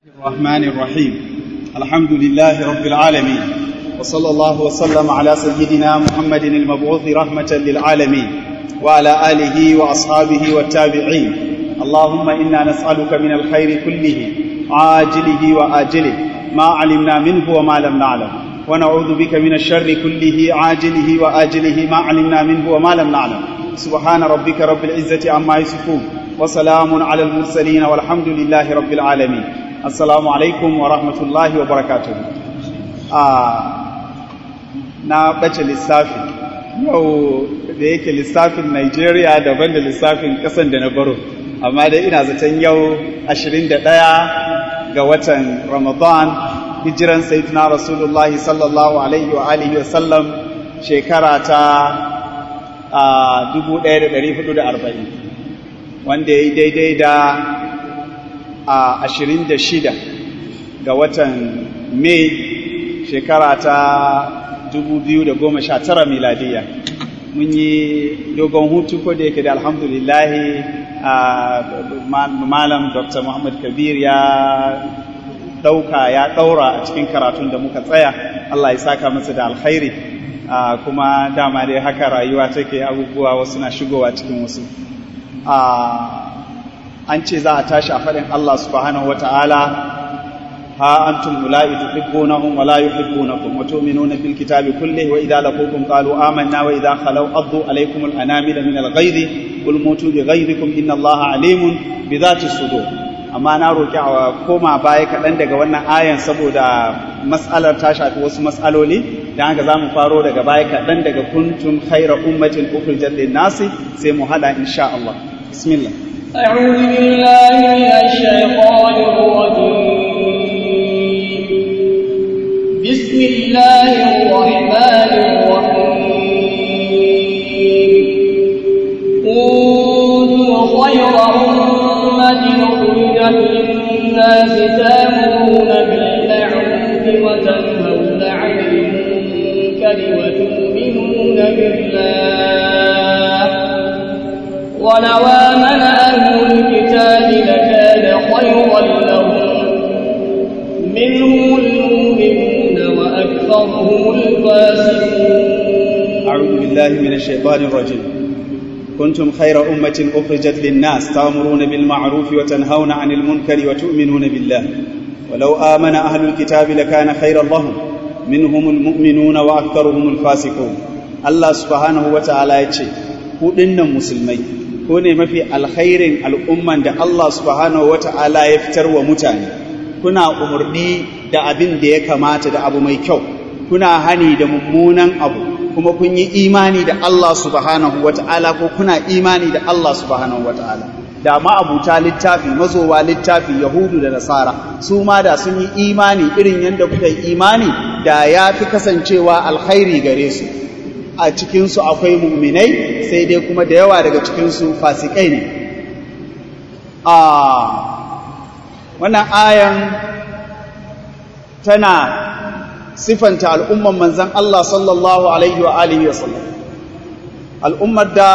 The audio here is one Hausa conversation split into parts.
الرحمن الرحيم الحمد لله رب العالمين وصلى الله وسلم على سيدنا محمد المبعوث رحمة للعالمين وعلى آله وأصحابه والتابعين اللهم إنا نسألك من الخير كله عاجله وآجله ما علمنا منه وما لم نعلم ونعوذ بك من الشر كله عاجله وآجله ما علمنا منه وما لم نعلم سبحان ربك رب العزة عما يصفون وسلام على المرسلين والحمد لله رب العالمين assalamu alaikum wa rahmatullahi wa barakatuhu na ɓace lissafi yau da yake lissafin Najeriya daban da lissafin ƙasan da na baro amma dai ina zaton yau 21 ga watan ramadan hijiran sayyidina rasulullahi sallallahu alaihi wa alihi wa sallam shekara ta 1440 wanda ya yi daidai da a ashirin da shida ga watan mai shekara ta dubu biyu da goma sha tara miladiya mun yi dogon hutu ko da yake da alhamdulillahi malam dr muhammad kabir ya ɗauka ya ɗaura a cikin karatun da muka tsaya allah ya saka masa da alkhairi kuma dama dai haka rayuwa take abubuwa wasu na shigowa cikin wasu an ce za a tashi a faɗin Allah subhanahu wata'ala ha antum ula'i tuhibbunahum wa la yuhibbunakum wa tu'minuna bil kitabi kullihi wa idza laqukum qalu amanna wa idza khalaw addu alaykum al anamila min al ghayzi qul mutu bi ghayzikum inna Allaha alimun bi dhati sudur amma na roki a koma baya kaɗan daga wannan ayan saboda mas'alar ta shafi wasu mas'aloli dan haka zamu faro daga baya kaɗan daga kuntum khayra ummatin ukhrijat lin nasi sai mu hada insha Allah bismillah أعوذ بالله من الشيطان الرجيم بسم الله الرحمن الرحيم كنتم خير أمة أخرجت للناس تأمرون بالمعروف وتنهون عن المنكر وتؤمنون بالله ولو آمن أهل الكتاب لكان خيرا لهم منهم المؤمنون وأكثرهم الفاسقون أعوذ بالله من الشيطان الرجيم كنتم خير أمة أخرجت للناس تأمرون بالمعروف وتنهون عن المنكر وتؤمنون بالله ولو آمن أهل الكتاب لكان خيرا لهم منهم المؤمنون وأكثرهم الفاسقون الله سبحانه وتعالى يتشي كودن مسلمين ko ne mafi alkhairin al'umman da Allah subhanahu wa ta'ala ya fitar wa mutane, kuna umarni da abin da ya kamata da abu mai kyau, kuna hani da mummunan abu, kuma kun yi imani da Allah subhanahu wa ta'ala ko kuna imani da Allah subhanahu wa ta'ala. Da ma'abuta littafi, mazowa littafi, Yahudu da Nasara, su ma da sun yi imani irin yadda kuka yi imani da ya fi kasancewa alkhairi gare su. a cikinsu akwai muminai sai dai kuma da yawa daga cikinsu fasikai ne a wannan ayan tana sifanta al'umman manzan Allah sallallahu alaihi wa alihi wasallam al'ummar da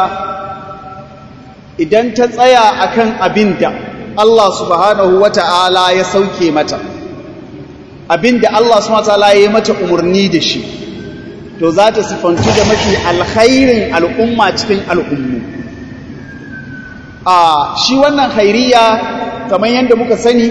idan ta tsaya akan abin da Allah subhanahu wa ta'ala ya sauke mata abin da Allah subhanahu wa ta'ala ya yi mata umarni da shi to za ta sifantu da mafi alkhairin al'umma cikin al'ummu a shi wannan khairiya kamar yadda muka sani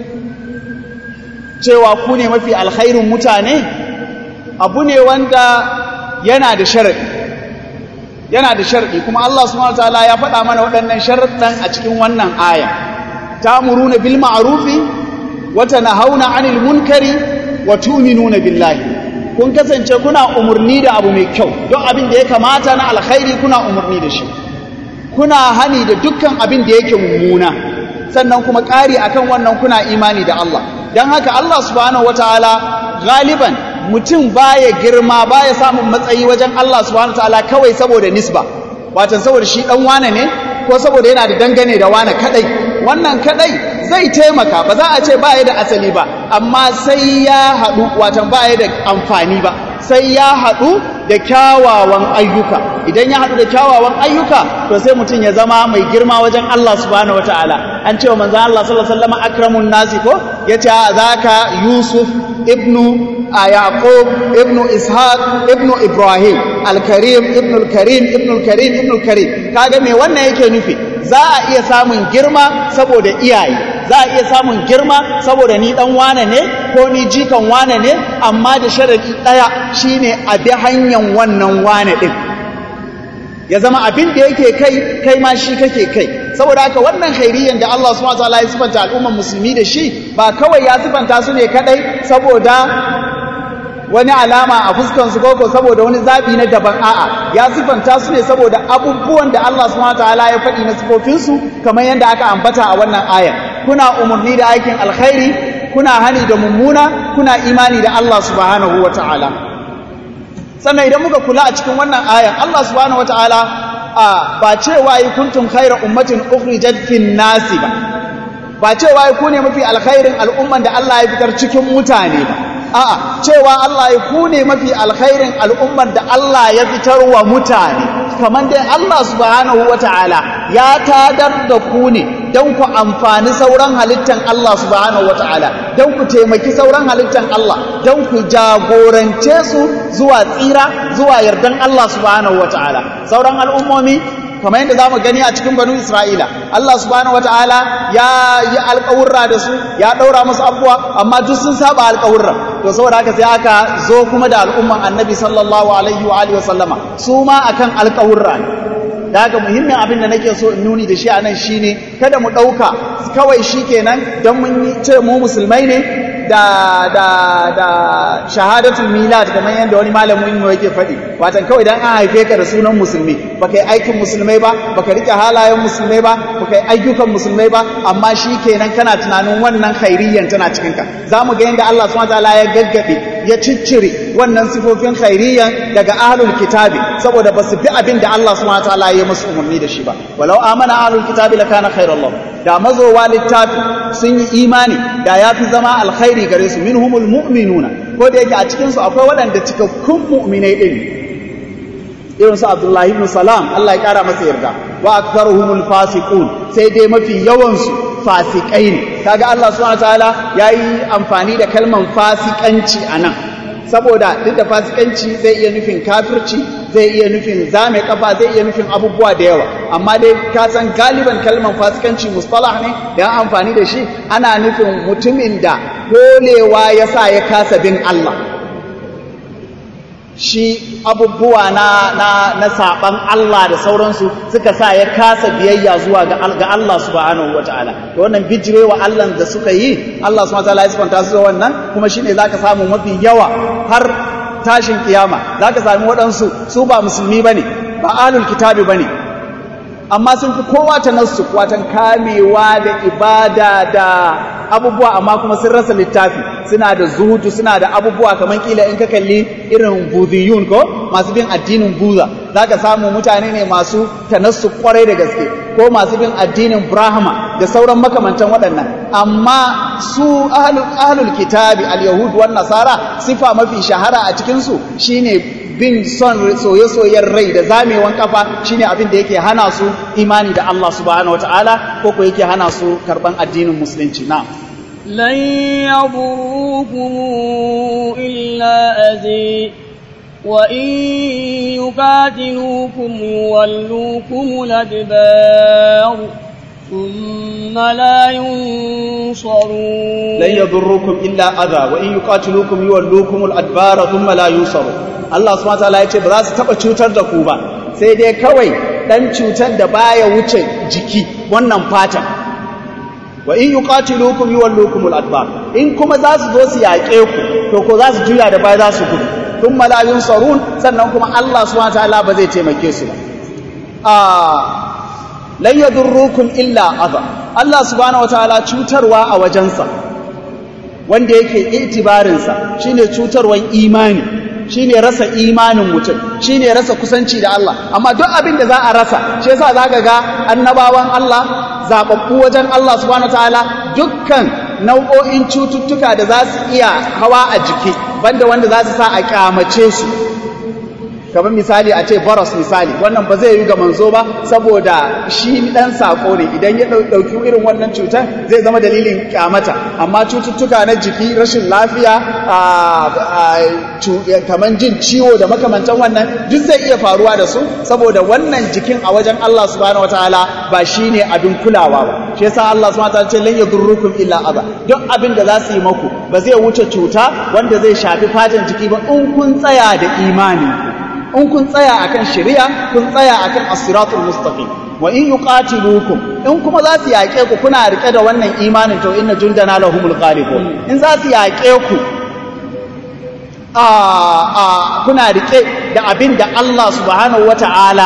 cewa ku ne mafi alkhairin mutane abu ne wanda yana da sharaɗi yana da sharaɗi kuma Allah subhanahu wataala ya faɗa mana waɗannan sharaɗan a cikin wannan aya ta'muruna bil ma'rufi wa tanhauna 'anil munkari wa tu'minuna billahi kun kasance kuna umarni da abu mai kyau don abin da ya kamata na alkhairi kuna umarni da shi kuna hani da dukkan abin da yake mummuna sannan kuma ƙari akan wannan kuna imani da Allah don haka Allah subhanahu wataala galiban mutum baya girma baya samun matsayi wajen Allah subhanahu wataala kawai saboda nisba watan saboda shi dan wane ne ko saboda yana da dangane da wane kadai wannan kadai zai taimaka ba za a ce ba da asali ba amma sai ya haɗu watan ba da amfani ba sai ya haɗu da kyawawan ayyuka idan ya haɗu da kyawawan ayyuka to sai mutum ya zama mai girma wajen Allah subhanahu wataala an cewa manzon Allah sallallahu alaihi wasallam akramun nasi ko yace zaka Yusuf ibnu Yaqub ibnu Ishaq ibnu Ibrahim al-Karim ibnu al-Karim ibnu al-Karim ibnu al-Karim kaga me wannan yake nufi za a iya samun girma saboda iyaye za a iya samun girma saboda ni dan wane ne ko ni jikan wane ne amma da sharadi daya shine a bi hanyar wannan wane din ya zama abin da yake kai kai ma shi kake kai saboda haka wannan khairiyyan da Allah subhanahu wataala ya sifanta al'ummar musulmi da shi ba kawai ya sifanta su ne kadai saboda wani alama a fuskansu koko saboda wani zabi na daban a'a ya sifanta su ne saboda abubuwan da Allah subhanahu wataala ya faɗi na sifofinsu kamar yadda aka ambata a wannan aya kuna umarni da aikin alkhairi kuna hani da mummuna kuna imani da Allah subhanahu wataala sannan idan muka kula a cikin wannan ayan Allah subhanahu wataala a ba cewa yi kuntum khayra ummatin ukhrijat fin nasi ba ba cewa yi ku ne mafi alkhairin al'umman da Allah ya fitar cikin mutane ba a'a cewa Allah ya ku ne mafi alkhairin al'ummar da Allah ya fitar wa mutane kamar dai Allah subhanahu wata'ala ya tadar da ku ne don ku amfani sauran halittan Allah subhanahu wata'ala don ku taimaki sauran halittan Allah don ku jagorance su zuwa tsira zuwa yardan Allah subhanahu wata'ala sauran al'ummomi kamar yadda za mu gani a cikin banu isra'ila Allah subhanahu wataala ya yi alƙawurra da su ya ɗaura musu abubuwa amma duk sun saba alƙawurra to saboda haka sai aka zo kuma da al'umman annabi sallallahu alaihi wa alihi wasallama su ma akan alƙawurra ne da haka muhimmin abin da nake so in nuni da shi a nan shine kada mu ɗauka kawai shi kenan don mun ce mu musulmai ne da da da shahadatul milad kamar yadda wani malamin mu yake faɗi watan kawai dan an haife ka da sunan musulmi baka yi aikin musulmai ba baka rike halayen musulmai ba baka yi ayyukan musulmai ba amma shi kenan kana tunanin wannan khairiyyan tana cikin ka zamu ga yadda Allah subhanahu wataala ya gaggabe ya ciccire wannan sifofin khairiyyan daga ahlul kitabi saboda ba su bi abin da Allah subhanahu wataala ya musu umarni da shi ba walau amana ahlul kitabi lakana khairan lahum da mazowa littafi sun yi imani da ya fi zama alkhairi gare su minhumul mu'minuna ko da yake a cikinsu akwai waɗanda cikakkun mu'minai ɗin irin su abdullahi ibn salam Allah ya ƙara masa yarda wa aktharuhumul fasiqun sai dai mafi yawansu fasikai ne kaga Allah subhanahu wataala yayi amfani da kalman fasikanci anan saboda duk da fasikanci zai iya nufin kafirci zai iya nufin zame kafa zai iya nufin abubuwa da yawa amma dai ka san galiban kalmar fasikanci mustalah ne da amfani da shi ana nufin mutumin da kolewa ya sa ya kasa bin Allah shi abubuwa na na na saban Allah da sauransu suka sa ya kasa biyayya zuwa ga Allah subhanahu wataala to wannan bijirewa Allah da suka yi Allah subhanahu wataala ya sifanta su da wannan kuma shine zaka samu mafi yawa har tashin kiyama za ka sami waɗansu su ba musulmi ba ne ba alul kitabi ba ne amma sun fi kowa ta nasu watan kamewa da ibada da abubuwa amma kuma sun rasa littafi suna da zuhudu suna da abubuwa kamar kila in ka kalli irin budiyun ko masu bin addinin buza za ka samu mutane ne masu tanassu kwarai da gaske ko masu bin addinin brahma da sauran makamantan waɗannan amma su ahlul kitabi al-yahud wan nasara sifa mafi shahara a cikinsu shine bin son soye-soyen rai da zamewan kafa shine abin da yake hana su imani da Allah subhanahu wataala ko ko yake hana su karban addinin musulunci na lan yadurukum illa azi wa in yuqatilukum yuwallukum al-adbar ثم لا ينصرون لن يضركم إلا أذى وإن يقاتلوكم يولوكم الأدبار ثم لا ينصرون Allah subhanahu wataala ya ce ba za su taba cutar da ku ba sai dai kawai dan cutar da baya wuce jiki wannan fatan wa in yuqatilukum yuwallukum al-adbar in kuma za su zo su yaƙe ku to ko za su juya da baya za su gudu thumma la yunsarun sannan kuma Allah subhanahu wataala ba zai taimake su ba a lan yadurrukum illa adha Allah subhanahu wataala cutarwa a wajensa wanda yake itibarinsa shine cutarwan imani shine rasa imanin mutum shine rasa kusanci da Allah amma duk abin da za a rasa shi yasa zaka ga annabawan Allah zababbu wajen Allah subhanahu wataala dukkan nau'o'in cututtuka da za su iya hawa a jiki banda wanda za su sa a kyamace su kamar misali a ce baros misali wannan ba zai yi ga manzo ba saboda shi dan sako ne idan ya dauki irin wannan cutar zai zama dalilin kyamata amma cututtuka na jiki rashin lafiya kamar jin ciwo da makamantan wannan duk zai iya faruwa da su saboda wannan jikin a wajen Allah subhanahu wataala ba shine abin kulawa ba shi yasa Allah subhanahu wataala ce lan yadurrukum illa adha duk abin da za su yi maku ba zai wuce cuta wanda zai shafi fatan jiki ba in kun tsaya da imani in kun tsaya akan shari'a kun tsaya akan as-siratul mustaqim wa in yuqatilukum in kuma za su yaƙe ku kuna rike da wannan imanin to inna jundana lahumul ghalibun in za su yaƙe ku a a kuna rike da abin da Allah subhanahu wata'ala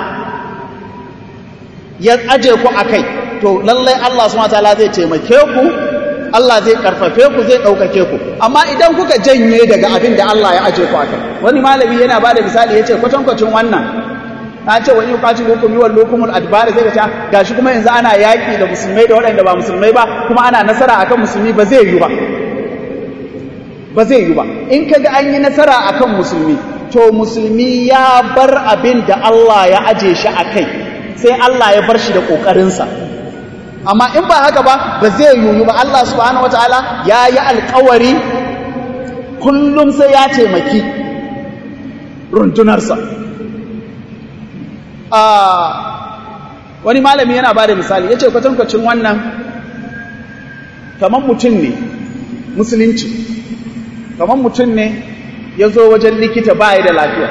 ya aje ku akai to lallai Allah subhanahu wata'ala zai taimake ku Allah zai karfafe ku zai ɗaukake ku amma idan kuka janye daga abin da Allah ya aje ku akai wani malami yana bada misali yace kwatankwacin wannan na ce wani yuqati hukum yuwal lukumul adbar zai ta gashi kuma yanzu ana yaki da musulmai da waɗanda ba musulmai ba kuma ana nasara akan musulmi ba zai yi ba ba zai yi ba in kaga an yi nasara akan musulmi to musulmi ya bar abin da Allah ya aje shi akai sai Allah ya bar shi da kokarinsa amma in ba haka ba ba zai yiwu ba Allah subhanahu wataala ya yi alkawari kullum sai ya taimaki rundunarsa wani malami yana ba da misali ya ce kwatankwacin wannan kamar mutum ne musulunci kamar mutum ne ya zo wajen likita baya da lafiya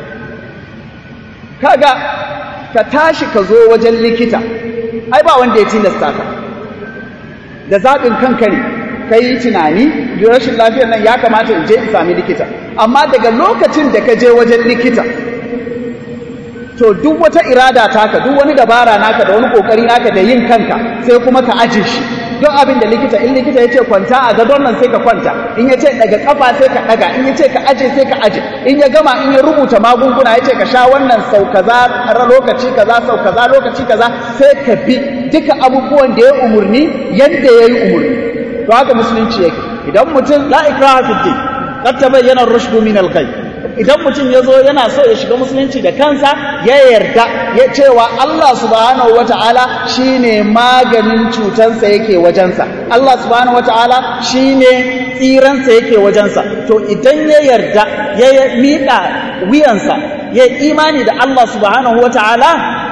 kaga ka tashi ka zo wajen likita ai ba wanda ya tilasta ka da zaɓin kanka ne ka yi tunani rashin lafiyar nan ya kamata in je in sami likita amma daga lokacin da ka je wajen likita to duk wata irada taka duk wani dabara naka da wani kokari naka da yin kanka sai kuma ka aje shi duk abin da likita in likita ya ce kwanta a gadon nan sai ka kwanta in ya ce daga kafa sai ka daga in ya ce ka aje sai ka aje in ya gama in ya rubuta magunguna ya ce ka sha wannan sau kaza lokaci kaza sau kaza lokaci kaza sai ka bi duka abubuwan da ya umurni yadda ya yi umurni to haka musulunci yake idan mutum la ikraha fi din qad tabayyana ar-rushd min al idan mutum ya zo yana so ya shiga musulunci da kansa ya yarda ya cewa Allah subhanahu wata'ala shine maganin cutansa yake wajensa Allah subhanahu wata'ala shine tsiransa yake wajensa to idan ya yarda ya miƙa wuyansa ya imani da Allah subhanahu wata'ala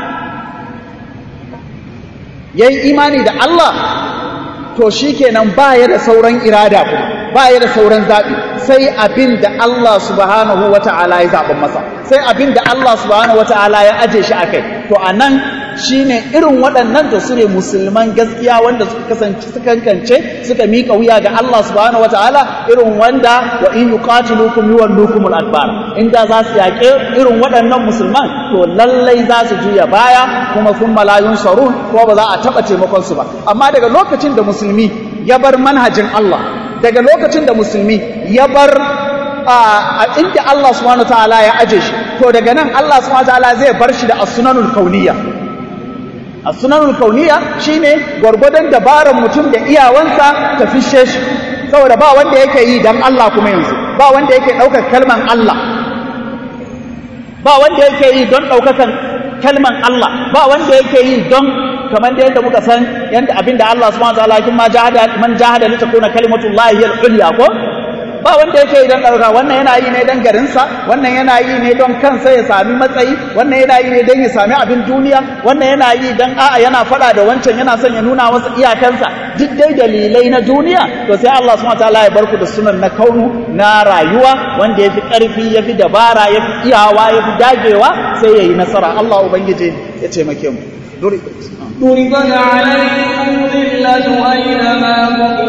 ya yi imani da Allah to shikenan ba ya da sauran irada kuma ba ya da sauran zaɓi sai abin da Allah subhanahu wa ta'ala ya zaɓin masa sai abin da Allah subhanahu wa ta'ala ya aje shi a kai to a nan shi ne irin waɗannan da su ne musulman gaskiya wanda suka kasance suka kankance suka miƙa wuya ga Allah subhanahu wa ta'ala irin wanda wa in yuqatilukum yuwallukumul adbar inda za su yaƙe irin waɗannan musulman to lallai za su juya baya kuma sun malayun sarun ko ba za a taɓa taimakon su ba amma daga lokacin da musulmi ya bar manhajin Allah daga lokacin da musulmi ya bar a inda Allah subhanahu wataala ya aje shi to daga nan Allah subhanahu wataala zai bar shi da as-sunanul kauniyya as-sunanul kauniyya shine gwargwadon dabaran mutum da iyawansa ta fishe shi saboda ba wanda yake yi dan Allah kuma yanzu ba wanda yake daukar kalman Allah ba wanda yake yi don daukakan kalman Allah ba wanda yake yi don kamar da yadda muka san yadda abinda Allah subhanahu wa ta'ala kin ma jahada man jahada li takuna kalimatullahi hiya al-ulya ko ba wanda yake yi don ɗauka wannan yana yi ne don garinsa wannan yana yi ne don kansa ya sami matsayi wannan yana yi ne don ya sami abin duniya wannan yana yi don a'a yana faɗa da wancan yana son ya nuna masa iyakansa duk dai dalilai na duniya to sai Allah subhanahu wataala ya barku da sunan na kaunu na rayuwa wanda yafi ƙarfi yafi dabara yafi iyawa yafi dagewa sai yayi nasara Allah ubangiji ya taimake mu duri ضربت عليكم ذلة أينما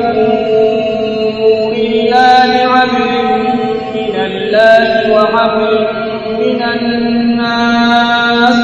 تقفوا إلا بعدل من الله وحبل من الناس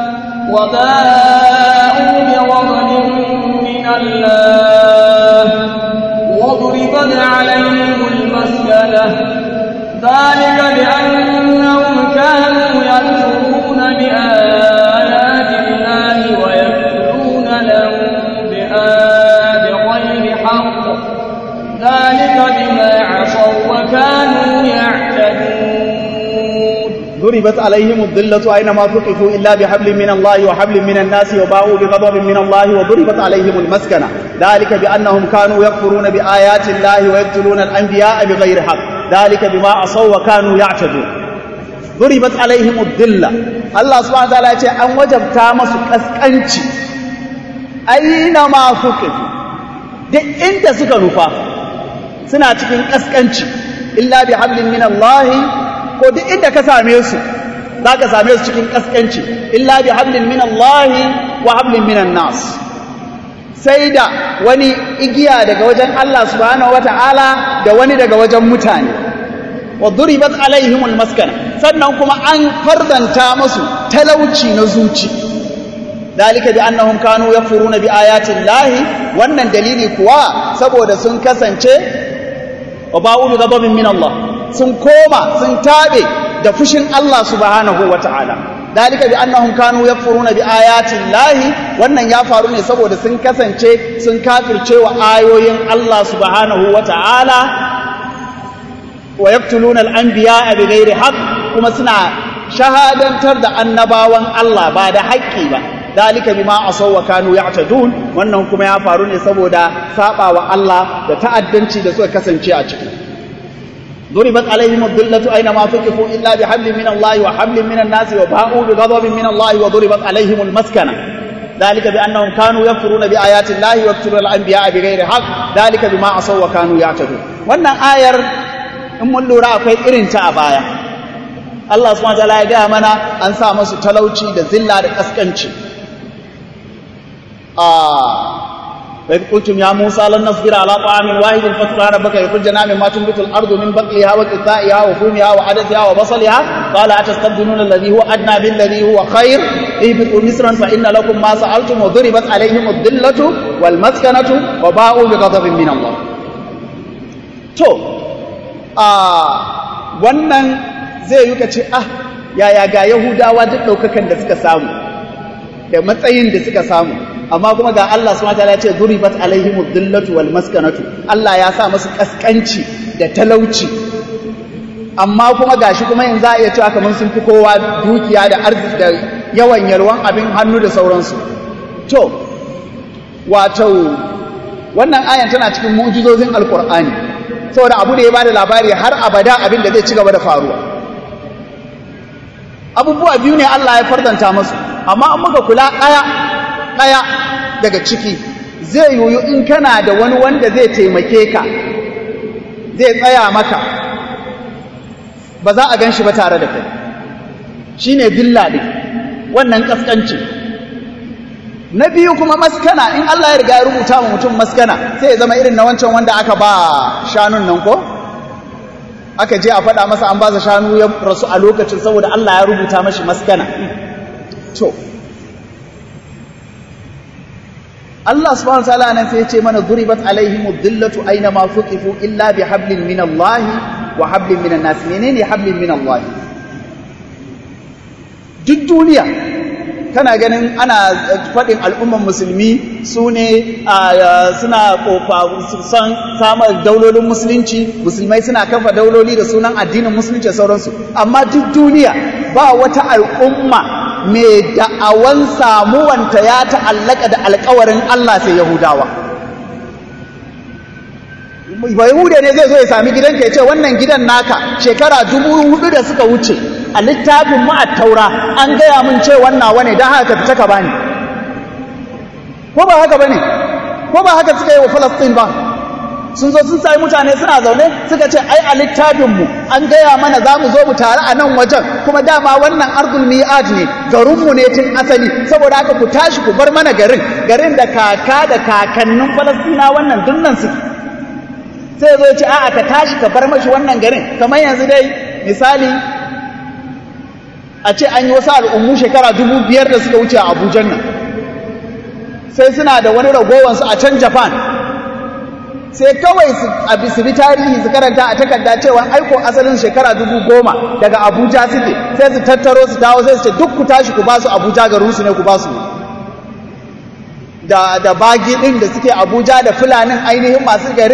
وباءوا بغضب من الله وضربت عليهم المسكنة ذلك بأنهم كانوا يكفرون بآيات الله ويكفرون له بغير حق ذلك ذلك بما عصوا وكانوا يعتدون ضربت عليهم الذلة أينما ثقفوا إلا بحبل من الله وحبل من الناس وباءوا بغضب من الله وضربت عليهم المسكنة ذلك بأنهم كانوا يكفرون بآيات الله ويقتلون الأنبياء بغير حق ذلك بما عصوا وكانوا يعتدون ضربت عليهم الذلة الله سبحانه وتعالى يقول أن وجبتا مسو كسكنشي أينما ثقفوا duk inda suka nufa suna cikin kaskanci illa bi hablin min Allah ko duk inda ka same su za ka same su cikin kaskanci illa bi hablin min Allah wa hablin minan nas sai da wani igiya daga wajen Allah subhanahu wata'ala da wani daga wajen mutane wa duribat alaihimul maskana sannan kuma an fardanta musu talauci na zuci dalika bi annahum kanu yakfuruna bi ayatin lahi wannan dalili kuwa saboda sun kasance wa ba'u bi ghadabin min Allah sun koma sun tabe da fushin Allah subhanahu wata'ala dalika bi annahum kanu yakfuruna bi ayatin lahi wannan ya faru ne saboda sun kasance sun kafirce wa ayoyin Allah subhanahu wata'ala wa yaqtuluna al-anbiya'a bighairi haqq kuma suna shahadantar da annabawan Allah ba da haƙƙi ba dalika bima asaw wa kanu ya'tadun wannan kuma ya faru ne saboda saba wa Allah da ta'addanci da suka kasance a ciki ضربت عليهم الذلة أينما ثقفوا إلا بحبل من الله وحبل من الناس وباءوا بغضب من الله وضربت عليهم المسكنة ذلك بأنهم كانوا يكفرون بآيات الله ويقتلون الأنبياء بغير حق ذلك بما عصوا وكانوا يعتدون wannan ayar in mun lura akwai irin ta a baya Allah subhanahu wa ta'ala ya gaya mana an sa musu talauci da zilla da kaskanci وإذ قلتم يا موسى لن نصبر على طعام واحد فادع ربك يخرج لنا مما تنبت الأرض من بقلها وقثائها وفومها وعدسها وبصلها قال أتستبدلون الذي هو أدنى بالذي هو خير اهبطوا مصرا فإن لكم ما سألتم وضربت عليهم الذلة والمسكنة وباءوا بغضب من الله to a wannan zai yi ka ce ah yaya ga yahudawa duk ɗaukakan da suka samu da matsayin da suka samu amma kuma ga Allah subhanahu wataala ya ce duribat alaihim dhillatu wal maskanatu Allah ya sa musu kaskanci da talauci amma kuma gashi kuma yanzu a iya cewa kamar sun fi kowa dukiya da arziki da yawan yalwan abin hannu da sauransu to wato wannan ayan tana cikin mu'jizozin alqur'ani saboda abu da ya bada labari har abada abin da zai ci gaba da faruwa abubuwa biyu ne Allah ya fardanta musu amma an muka kula ɗaya ɗaya daga ciki zai yoyo in kana da wani wanda zai taimake ka zai tsaya maka ba za a gan shi ba tare da kai shi ne billa ɗin wannan ƙasƙanci na biyu kuma maskana in Allah ya riga ya rubuta wa mutum maskana sai ya zama irin na wancan wanda aka ba shanun nan ko aka je a faɗa masa an ba sa shanu ya rasu a lokacin saboda Allah ya rubuta mashi maskana to Allah subhanahu wa ta'ala nan sai ya ce mana duribat alaihim dhillatu aina ma fuqifu illa bi hablin min Allah wa hablin min nas menene hablin min Allah duk duniya kana ganin ana faɗin al'umman musulmi su ne suna son samar daulolin musulunci musulmai suna kafa dauloli da sunan addinin musulunci da sauransu amma duk duniya ba wata al'umma mai da'awan samuwanta ya ta'allaka da alkawarin Allah sai Yahudawa. Ba Yahuda ne zai zo ya sami gidanka ya ce wannan gidan naka shekara dubu hudu da suka wuce a littafin mu a taura an gaya mun ce wannan wane don haka ka fita ka bani. Ko ba haka ba ne? Ko ba haka suka yi wa Falastin ba? sun zo sun sami mutane suna zaune suka ce ai a littafinmu an gaya mana za mu zo mu tare a nan wajen kuma dama wannan ardul mi'ad ne garinmu ne tun asali saboda haka ku tashi ku bar mana garin garin da kaka da kakannin falastina wannan dunnan suke sai zo ce a'a ka tashi ka bar mashi wannan garin kamar yanzu dai misali a ce an yi wasu al'ummu shekara dubu biyar da suka wuce a abujan nan sai suna da wani ragowansu a can japan sai kawai su bi tarihi su karanta a takarda cewa aiko asalin shekara dubu goma daga abuja suke sai su tattaro su dawo sai su ce duk ku tashi ku ba su abuja garinsu ne ku ba su da, da bagi ɗin da suke abuja da fulanin ainihin masu garin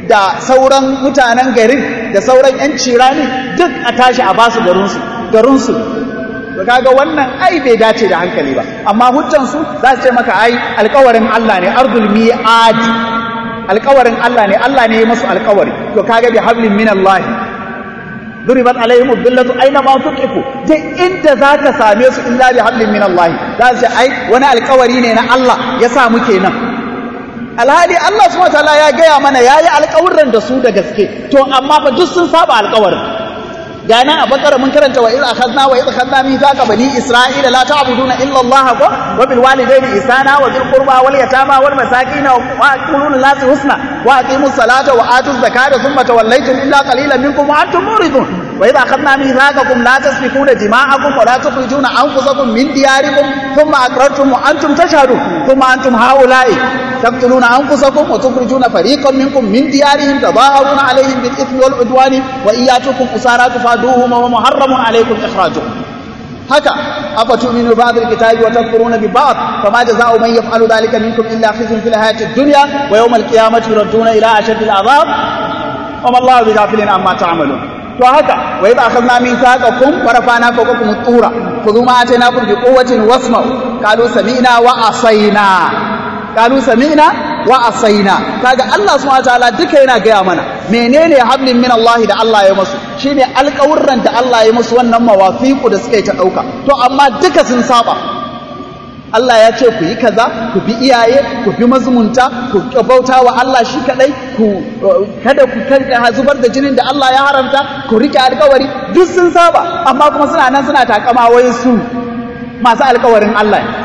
da sauran mutanen garin da sauran 'yan cirani duk a tashi a basu garinsu garinsu to kaga wannan ai bai dace da hankali ba amma hujjansu za su ce maka ai alkawarin Allah ne ardul mi'ad alkawarin Allah ne Allah ne ya masu alkawari to kaga bi hablin min Allah duribat alaihim billatu aina ma tuqifu duk inda zaka same su illa bi hablin min Allah za su ce ai wani alkawari ne na Allah ya sa muke nan alhali Allah subhanahu wataala ya gaya mana yayi alƙawuran da su da gaske to amma fa duk sun saba alƙawarin ga nan a bakara mun karanta wa idh akhadna wa idh akhadna mithaqa bani isra'ila la ta'buduna illa Allah wa bil walidayni ihsana wa dhil qurba wal yatama wal masakin wa quluna lin husna wa aqimus salata wa atuz zakata thumma tawallaytum illa qalilan minkum wa antum muridun wa idh akhadna mithaqakum la tasfikuna dima'akum wa la tukhrijuna anfusakum min diyarikum thumma aqrartum wa antum tashhadun thumma antum haula'i تقتلون أنفسكم وتخرجون فريقا منكم من ديارهم تظاهرون عليهم بالإثم والعدوان وإن يأتوكم أسارى تفادوهم ومحرم عليكم إخراجهم هكا أفتؤمنوا ببعض الكتاب وتكفرون ببعض فما جزاء من يفعل ذلك منكم إلا خزي في الحياة الدنيا ويوم القيامة يردون إلى أشد العذاب وما الله بغافل عما تعملون to haka wa idza akhadna mithaqakum wa rafa'na fawqakum at-tura khudhu ma atainakum bi quwwatin wasma'u qalu sami'na wa asayna qalu sami'na wa asayna kaga Allah subhanahu wataala duka yana gaya mana menene hablin min Allah da Allah ya musu shine alƙawurran da Allah ya musu wannan mawafiqu da suka yi ta dauka to amma duka sun saba Allah ya ce ku yi kaza ku bi iyaye ku bi mazumunta ku bauta wa Allah shi kadai ku kada ku karka zubar da jinin da Allah ya haramta ku rike alkawari duk sun saba amma kuma suna nan suna takama wai su masu alkawarin Allah ne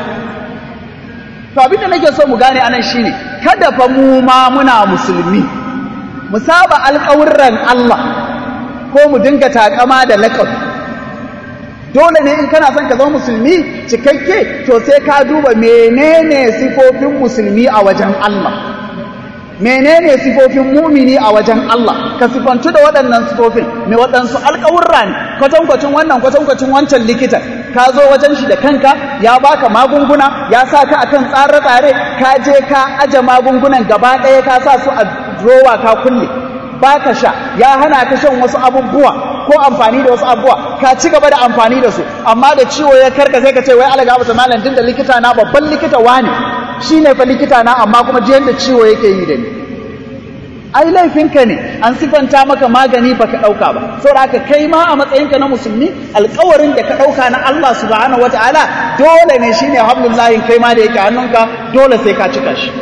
to abin da nake so mu gane anan shine kada fa mu ma muna musulmi mu saba alkawurran Allah ko mu dinga takama da lakabi dole ne in kana son ka zama musulmi cikakke to sai ka duba menene sifofin musulmi a wajen Allah menene sifofin mumini a wajen Allah ka sifantu da waɗannan sifofin mai waɗansu alƙawurra ne kwatankwacin wannan kwatankwacin wancan likitan ka zo wajen shi da kanka ya baka magunguna ya sa ka akan tsare-tsare ka je ka aje magungunan gaba ɗaya ka sa su a drowa ka kulle baka sha ya hana ka shan wasu abubuwa ko amfani da wasu abubuwa ka ci gaba da amfani da su amma da ciwo ya karka sai ka ce wai alaga masa malam din da likita na babban likita wani shine fa likita na amma kuma jiyan da ciwo yake yi da ni ai laifinka ne an sifanta maka magani baka dauka ba saboda haka kai ma a matsayinka na musulmi alƙawarin da ka dauka na Allah subhanahu wataala dole ne shine hablullahi kai ma da yake hannunka dole sai ka cika shi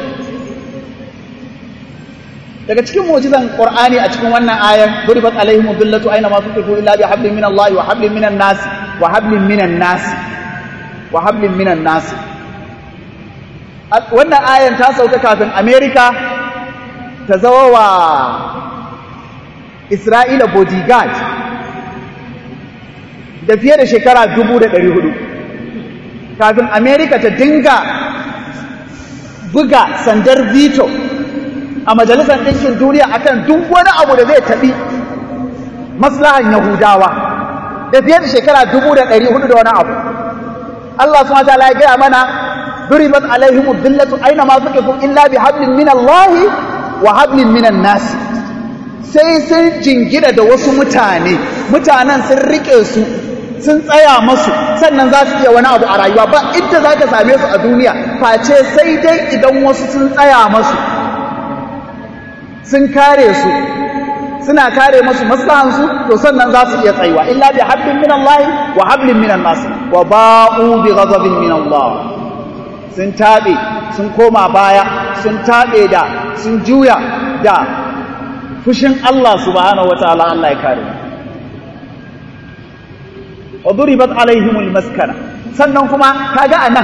daga cikin mu'jizan Qur'ani a cikin wannan ayan duribat alaihim billatu aina ma tuqifu illa bi hablin min Allah wa hablin minan nas wa hablin minan nas wa hablin minan nas wannan ayan ta sauka kafin America ta zawa wa Isra'ila bodyguard da fiye da shekara 1400 kafin America ta dinga buga sandar veto a majalisar ɗinkin duniya akan duk wani abu da zai taɓi maslahan yahudawa da fiye da shekara dubu da ɗari hudu da wani abu Allah su mata ya gaya mana duribat alaihim billatu aina ma suke kun illa bi hablin min Allah wa hablin minan nas sai sun jingina da wasu mutane mutanen sun rike su sun tsaya masu sannan za su iya wani abu a rayuwa ba inda za ka same su a duniya face sai dai idan wasu sun tsaya masu sun kare su suna kare masu maslahansu to sannan za su iya tsayuwa illa bi hablin min Allah wa hablin min nas wa ba'u bi ghadabin min Allah sun tabe sun koma baya sun tabe da sun juya da fushin Allah subhanahu wataala Allah ya kare wa duribat alaihimul maskana sannan kuma kaga anan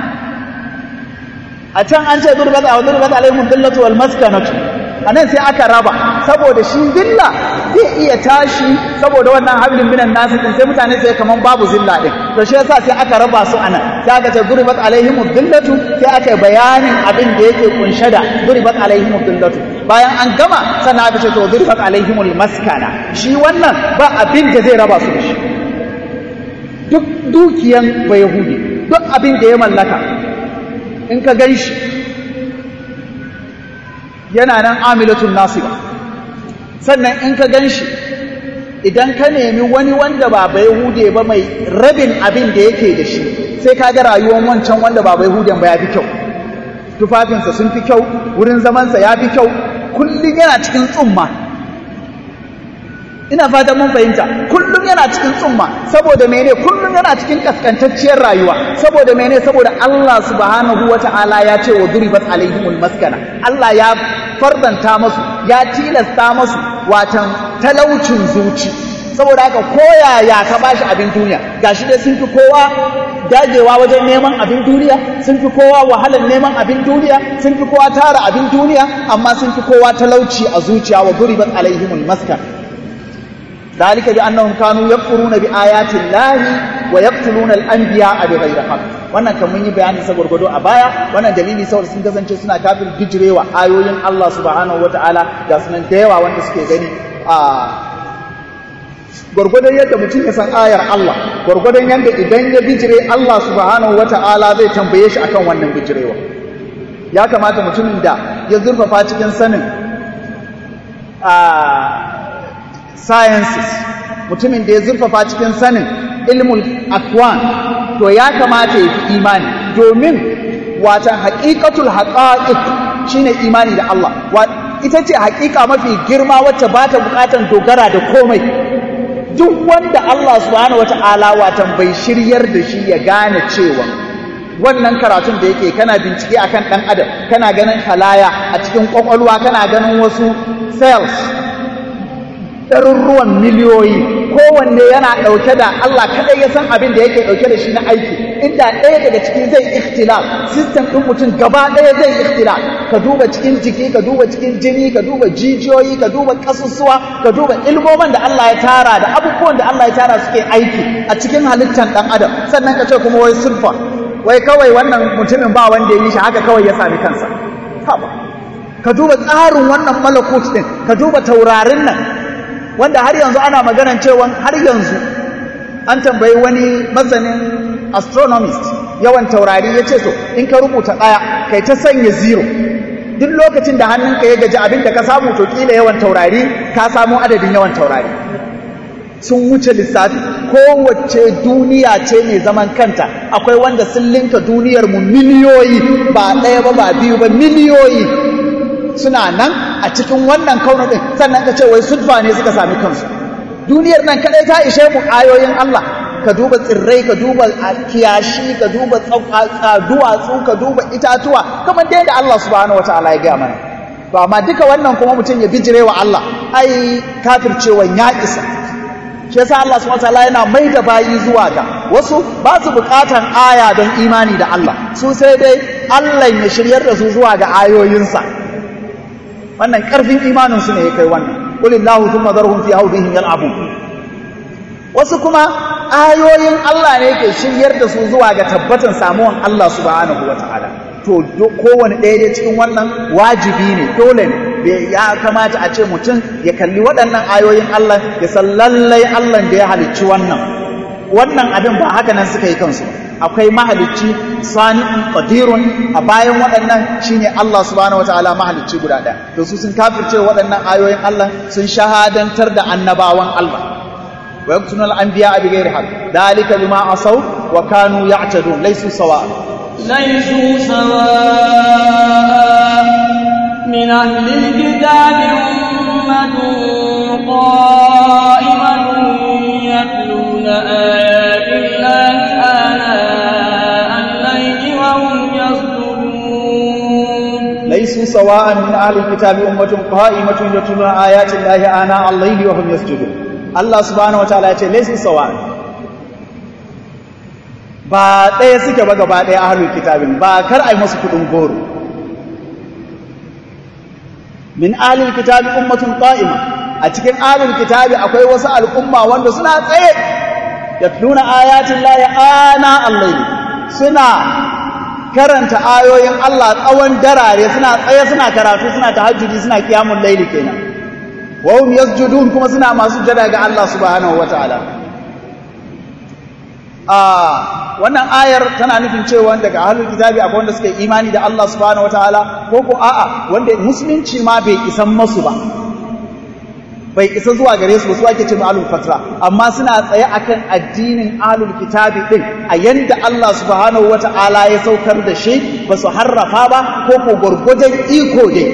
a can an ce duribat wa duribat alaihimul billatu wal maskanatu a nan sai aka raba saboda shi zilla zai iya tashi saboda wannan hablin minan nasu din sai mutane sai kaman babu zilla din to shi yasa sai aka raba su anan sai aka ce duribat alaihim billatu sai aka yi bayanin abin da yake kunshe da duribat alaihim billatu bayan an gama sannan aka ce to duribat alaihim maskana shi wannan ba abin da zai raba su da shi duk dukiyan ba yahudi duk abin da ya mallaka in ka gan shi yana nan amilatun nasiba sannan in ka gan shi idan ka nemi wani wanda ba bai hude ba mai rabin abin da yake da shi sai ka ga rayuwar wancan wanda ba bai huden ba ya fi kyau tufafinsa sun fi kyau wurin zamansa ya fi kyau kullum yana cikin tsumma ina fatan mun fahimta kullum yana cikin tsumma saboda mene kullum yana cikin kaskantacciyar rayuwa saboda mene saboda Allah subhanahu wata'ala ya ce wa duribat alaihimul maskana Allah ya fardanta masu ya tilasta masu watan talaucin zuci saboda haka koyaya ka bashi abin duniya gashi dai sun fi kowa dagewa wajen neman abin duniya sun fi kowa wahalar neman abin duniya sun fi kowa tara abin duniya amma sun fi kowa talauci a zuciya wa duribat alaihimul maskana ذلك بأنهم كانوا يكفرون بآيات الله ويقتلون الأنبياء بغير حق wannan kan mun yi bayani sa gurgudo a baya wannan dalili saboda sun kasance suna kafir bijirewa ayoyin Allah subhanahu wataala ga sunan da yawa wanda suke gani a gurgudon yadda mutum ya san ayar Allah gurgudon yadda idan ya bijire Allah subhanahu wataala zai tambaye shi akan wannan bijirewa ya kamata mutumin da ya zurfafa cikin sanin a sciences mutumin da ya zurfafa cikin sanin ilmul akwan to ya kamata ya fi imani domin watan haƙiƙatul haƙa'iq shine imani da Allah ita ce haƙiƙa mafi girma wacce ba ta buƙatar dogara da komai duk wanda Allah subhanahu wata'ala watan bai shiryar da shi ya gane cewa wannan karatun da yake kana bincike akan ɗan adam kana ganin halaya a cikin ƙwaƙwalwa kana ganin wasu cells ɗaruruwan miliyoyi kowanne yana ɗauke da Allah kaɗai ya san abin da yake ɗauke da shi na aiki inda ɗaya daga ciki zai ikhtilaf system ɗin mutum gaba ɗaya zai ikhtilaf ka duba cikin jiki ka duba cikin jini ka duba jijiyoyi ka duba ƙasusuwa ka duba ilmoman da Allah ya tara da abubuwan da Allah ya tara suke aiki a cikin halittar ɗan adam sannan ka ce kuma wai sulfa wai kawai wannan mutumin ba wanda ya yi shi haka kawai ya sami kansa ka duba tsarin wannan malakut ɗin ka duba taurarin nan wanda har yanzu ana maganan cewa har yanzu an tambayi wani masanin astronomist yawan taurari ya ce so in ka rubuta ɗaya kai ta sanya zero duk lokacin da hannunka ya gaji abin da ka samu to kila yawan taurari ka samu adadin yawan taurari sun wuce lissafi kowace duniya ce mai zaman kanta akwai wanda sun linka duniyar mu miliyoyi ba ɗaya ba ba biyu ba miliyoyi suna nan a cikin wannan kaunar ɗin sannan ka ce wai sudfa ne suka sami kansu duniyar nan kaɗai ta ishe mu ayoyin Allah ka duba tsirrai ka duba kiyashi ka duba duwatsu ka duba itatuwa kamar da yadda Allah subhanahu wataala ya gaya mana to amma duka wannan kuma mutum ya bijire wa Allah ai kafircewan ya isa shi yasa Allah subhanahu wataala yana mai da bayi zuwa ga wasu ba su bukatan aya don imani da Allah su sai dai Allah ya shiryar da su zuwa ga ayoyinsa wannan ƙarfin imaninsu ne ya kai wannan ƙulillahu tun mazarhun fi haudihim yal'abu wasu kuma ayoyin Allah ne ke shiryar da su zuwa ga tabbatan samuwan Allah subhanahu wa ta'ala to kowane ɗaya dai cikin wannan wajibi ne dole ne ya kamata a ce mutum ya kalli waɗannan ayoyin Allah ya san lallai Allah da ya halicci wannan wannan abin ba haka nan suka yi kansu akwai mahalicci sani'un qadirun a bayan waɗannan shine Allah subhanahu wataala mahalicci guda ɗaya to su sun kafirce waɗannan ayoyin Allah sun shahadantar da annabawan Allah wa yaqtunul anbiya bi ghairi haqq dalika bima asaw wa kanu ya'tadun laysu sawa laysu sawa min ahli alkitabi ummatun qa'imatun yatluna ayati llahi ليسوا سواء من أهل الكتاب أمة قائمة يتلون آيات الله آناء الليل وهم يسجدون الله سبحانه وتعالى يقول ليسوا سواء ba ɗaya suke ba gaba ɗaya ahlul kitabin ba kar ai masu kudin goro min ahlul kitabi ummatun qa'ima a cikin ahlul kitabi akwai wasu al'umma wanda suna tsaye yatluna ayatin lahi ana al-layl suna karanta ayoyin Allah tsawon darare suna tsaye suna karatu suna tahajjudi suna kiyamun laili kenan wa hum yasjudun kuma suna masu jada ga Allah subhanahu wataala a wannan ayar tana nufin cewa daga ahlul kitabi akwai wanda suka yi imani da Allah subhanahu wataala ko ko a'a wanda musulunci ma bai isan masu ba bai isa zuwa gare su ba su ake ce ahlul fatra amma suna tsaye akan addinin ahlul kitabi din a yanda Allah subhanahu wata'ala ya saukar da shi ba su harrafa ba ko ko gurgurdan iko dai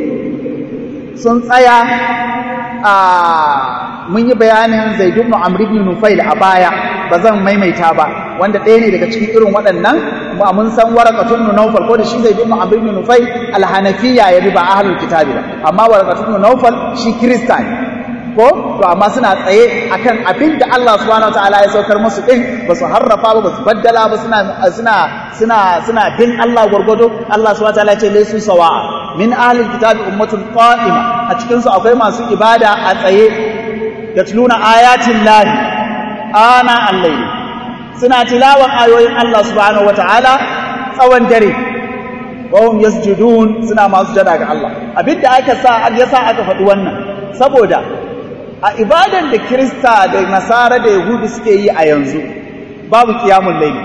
sun tsaya a mun yi bayanin Zaid ibn Amr ibn Nufail a baya ba zan maimaita ba wanda ɗaya ne daga cikin irin waɗannan kuma mun san warakatun Nawfal ko da shi Zaid ibn Amr ibn Nufail al-Hanafiyya ya bi ba ahlul kitabi ba amma warakatun Nawfal shi Kirista ne ko to amma suna tsaye akan abin da Allah subhanahu wataala ya saukar musu din ba su harrafa ba ba su baddala ba suna suna suna suna bin Allah gwargwado Allah subhanahu wataala ya ce laysu sawa'a min ahlil kitabi ummatun qa'ima a cikin su akwai masu ibada a tsaye yatluna ayatin lahi ana al-layl suna tilawan ayoyin Allah subhanahu wataala tsawon dare wahum yasjudun suna masu jada ga Allah abinda aka sa yasa aka faɗi wannan saboda a ibadan da Kirista da Nasara da Yahudu suke yi a yanzu babu qiyamul layl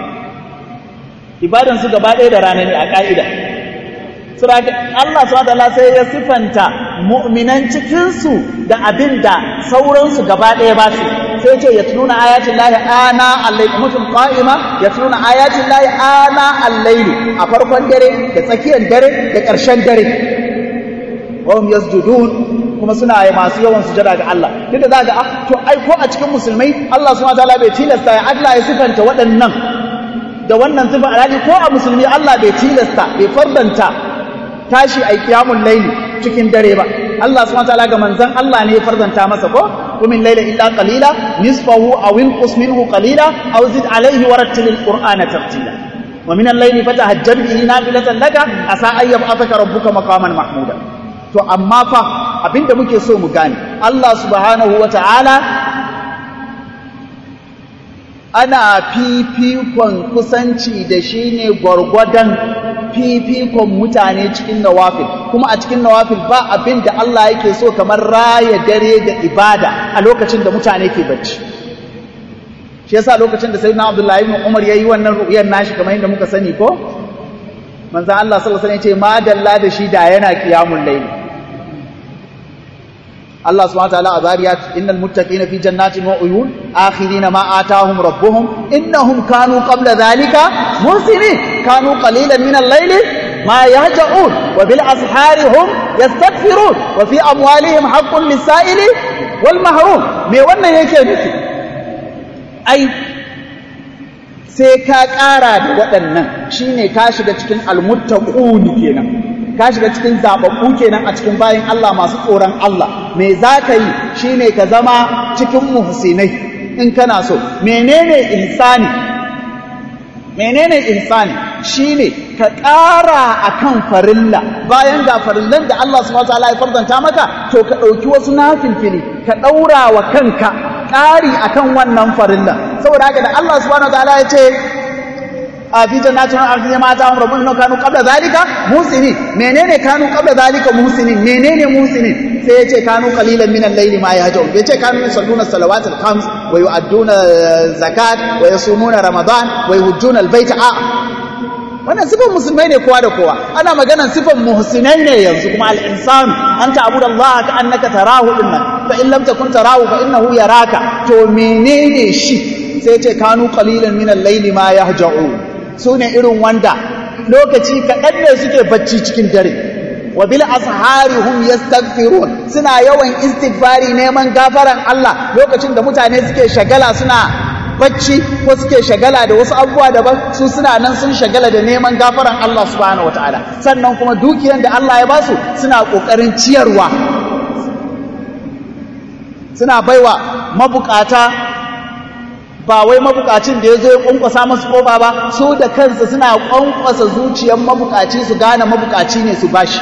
ibadan su gaba ɗaya da rana ne a ka'ida saboda Allah subhanahu sai ya sifanta mu'minan cikin su da abinda sauran su gaba ɗaya ba su sai ce yatluna ayatin lahi ana al-layl mutum qa'ima yatluna ayatin lahi ana al-layl a farkon dare da tsakiyar dare da ƙarshen dare wahum yasjudun kuma suna yi masu yawan sujada ga Allah duk da zaka ah to ai ko a cikin musulmai Allah subhanahu wataala bai tilasta ya Allah ya sifanta waɗannan da wannan sifa alhali ko a musulmi Allah bai tilasta bai fardanta tashi ai qiyamul layli cikin dare ba Allah subhanahu wataala ga manzon Allah ne ya fardanta masa ko kumin layla illa qalila nisfahu aw inqus minhu qalila aw zid alayhi warattilil qur'ana tartila wa min al-layli fatahajjad bihi nafilatan laka asa an yab'athaka rabbuka maqaman mahmuda to amma fa abinda muke so mu gane Allah subhanahu wata'ala ana fifikon kusanci da shi ne gwargwadon fifikon mutane cikin nawafil kuma a cikin nawafil ba abin da Allah yake so kamar raya dare da ibada a lokacin da mutane ke bacci shi yasa lokacin da sayyidina Abdullahi ibn Umar yayi wannan ru'yar nashi kamar yadda muka sani ko manzo Allah sallallahu alaihi wasallam ya ce ma dalla da shi da yana qiyamul layl Allah subhanahu wa ta'ala a zariyat innal muttaqina fi jannatin wa uyun akhirina ma atahum rabbuhum innahum kanu qabla dhalika muhsinin kanu qalilan min al-layli ma yahja'un wa bil ashari hum yastaghfirun wa fi amwalihim haqqun lis-sa'ili wal mahrum me wannan yake nufi ai sai ka ƙara da waɗannan shine ka shiga cikin almuttaqun kenan ka shiga cikin zababbu kenan a cikin bayin Allah masu tsoron Allah me za ka yi shine ka zama cikin muhsinai in kana so menene ihsani menene ihsani shine ka ƙara akan farilla bayan ga farillan da Allah subhanahu wataala ya farzanta maka to ka ɗauki wasu nafilfili ka ɗaura wa kanka ƙari akan wannan farilla saboda haka da Allah subhanahu wataala ya ce a fi jannatin ardi ma ta amru mun kanu qabla zalika musinin menene kanu qabla zalika musinin menene musinin sai yace kanu qalilan min al-layl ma yahjun yace kanu yusalluna salawatul khams wa yu'adduna zakat wa yasumuna ramadan wa yuhujjuna al-bayta a wannan sifan musulmai ne kowa da kowa ana maganan sifan muhsinai ne yanzu kuma al-insanu anta abudallaha ka annaka tarahu dinnan fa in lam takun tarahu fa innahu yaraka to menene shi sai yace kanu qalilan min al-layl ma yahjun su ne irin wanda lokaci kaɗan ne suke bacci cikin dare wa bil ashari hum yastaghfirun suna yawan istighfari neman gafaran Allah lokacin da mutane suke shagala suna bacci ko suke shagala da wasu abubuwa daban su suna nan sun shagala da neman gafaran Allah subhanahu wataala sannan kuma dukiyar da Allah ya basu suna kokarin ciyarwa suna baiwa mabukata ba wai mabukacin da ya zo ya kwankwasa masu kofa ba su da kansu suna kwankwasa zuciyar mabukaci su gane mabukaci ne su bashi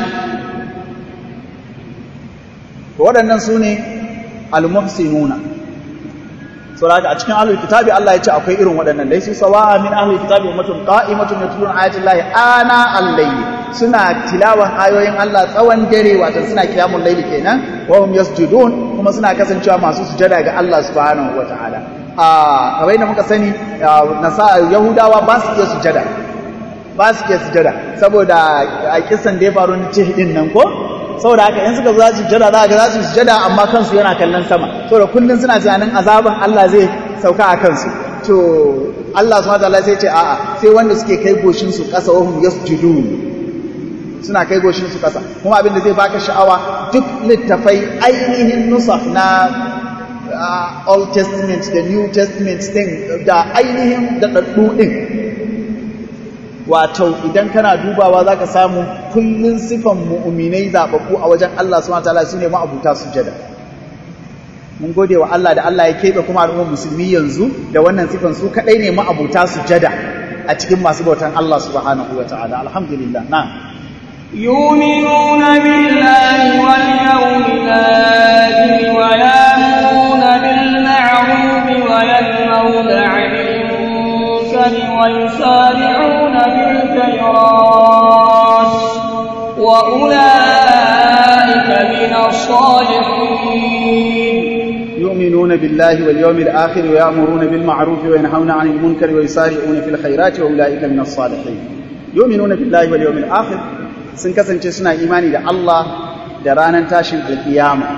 waɗannan su ne al-muhsinuna saboda a cikin ahlul kitabi Allah ya ce akwai irin waɗannan dai su sawa'a min ahlul kitabi ummatun qa'imatun yatluna ayati llahi ana al-layli suna tilawan ayoyin Allah tsawon dare wato suna kiyamul layli kenan wa hum yasjudun kuma suna kasancewa masu sujada ga Allah subhanahu wataala a kamar yadda muka sani nasa yahudawa ba su iya sujada ba su iya sujada saboda a kisan da ya faru na cihidin nan ko saboda haka in suka zo za su sujada za ga za su sujada amma kansu yana kallon sama saboda kullun suna tunanin azaban Allah zai sauka a kansu to Allah subhanahu wataala sai ce a'a sai wanda suke kai goshin su kasa wa hum yasjudun suna kai goshin su kasa kuma abin da zai baka sha'awa duk littafai ainihin nusaf na uh, Old Testament da New Testament din da ainihin da daddu din wato idan kana dubawa za ka samu kullum sifan mu'uminai zaɓaɓɓu a wajen Allah su mata su ne ma'abuta sujada mun gode wa Allah da Allah ya keɓe kuma al'ummar musulmi yanzu da wannan sifan su kaɗai ne ma'abuta sujada a cikin masu bautan Allah subhanahu wa ta'ala alhamdulillah na يؤمنون بالله واليوم الآخر ويأمرون بالمعروف وينهون عن المنكر ويسارعون بالخيرات وأولئك من الصالحين يؤمنون بالله واليوم الآخر ويأمرون بالمعروف وينهون عن المنكر ويسارعون في الخيرات وأولئك من الصالحين يؤمنون بالله واليوم الآخر sun kasance suna imani da Allah da ranar tashin alkiyama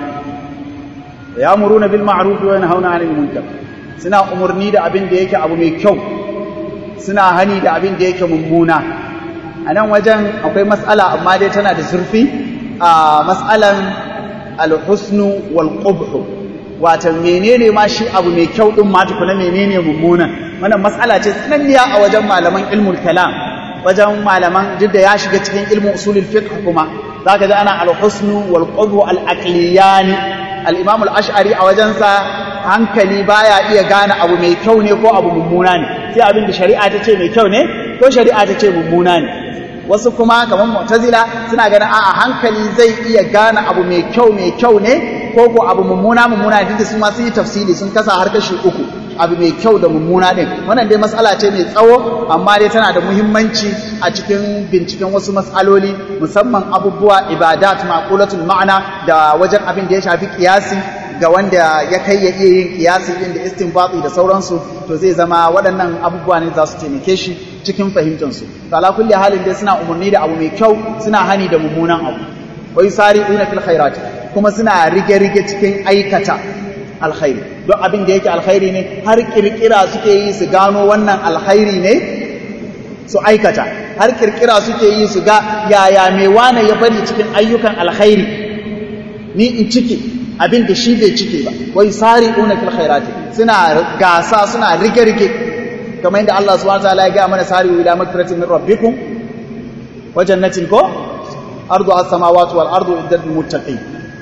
ya muruna bil ma'ruf wa yanhauna 'anil munkar suna umurni da abin da yake abu mai kyau suna hani da abin da yake mummuna a nan wajen akwai matsala amma dai tana da zurfi a matsalan alhusnu wal qubhu wato menene ma shi abu mai kyau din ma tukuna menene mummuna wannan matsala ce tsananniya a wajen malaman ilmul kalam wajen malaman duk da ya shiga cikin ilmin usulul fiqh kuma zaka ji ana al-husnu wal qudhu al-aqliyani al-imam al-ash'ari a wajen sa hankali baya iya gane abu mai kyau ne ko abu mummuna ne sai abin da shari'a ta ce mai kyau ne ko shari'a ta ce mummuna ne wasu kuma kamar mu'tazila suna ganin a'a hankali zai iya gane abu mai kyau mai kyau ne ko ko abu mummuna mummuna duk da su ma sun yi tafsiri sun kasa har kashi uku abu mai kyau da mummuna din wannan dai matsala ce mai tsawo amma dai tana da muhimmanci a cikin binciken wasu matsaloli musamman abubuwa ibadat maqulatul ma'ana da wajen abin da ya shafi kiyasi ga wanda ya kai ya iya yin kiyasi din da istinbati da sauransu to zai zama waɗannan abubuwa ne za su taimake shi cikin fahimtar su to ala kulli halin dai suna umarni da abu mai kyau suna hani da mummunan abu wa yusari'una fil khairat kuma suna rige-rige cikin aikata alkhairi don abin da yake alkhairi ne har kirkira suke yi su gano wannan alkhairi ne su aikata har kirkira suke yi su ga yaya mai wane ya bari cikin ayyukan alkhairi ni in cike abin da shi bai cike ba wai sari una fil khairati suna gasa suna rige-rige kamar yadda Allah subhanahu wa ta'ala ya ga mana sari ila maghfiratin min rabbikum wa jannatin ko ardu as-samawati wal ardu iddat lil muttaqin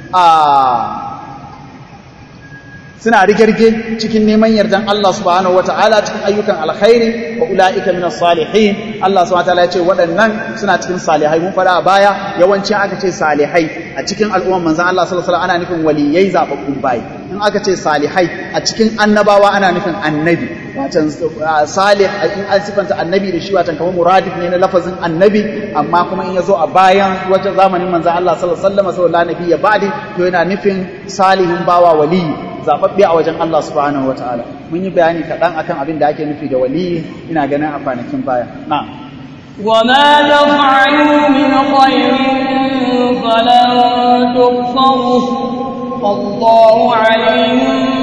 suna rigirge cikin neman yardan Allah subhanahu wata'ala cikin ayyukan alkhairi wa ulaika minas salihin Allah subhanahu wata'ala ya ce waɗannan suna cikin salihai mun fara a baya yawanci aka ce salihai a cikin al'umman manzon Allah sallallahu alaihi wasallam ana nufin waliyai zababbun bayi in aka ce salihai a cikin annabawa ana nufin annabi watan salih in an sifanta annabi da shi watan kamar muradif ne na lafazin annabi amma kuma in yazo a bayan wajen zamanin manzon Allah sallallahu alaihi wasallam sallallahu alaihi ya ba'di to yana nufin salihin bawa waliyi zababbe a wajen Allah subhanahu wataala mun yi bayani kaɗan akan abin da ake nufi da waliyi ina ganin a kwanakin baya na وما تفعلوا من خير فلن تكفروه والله عليم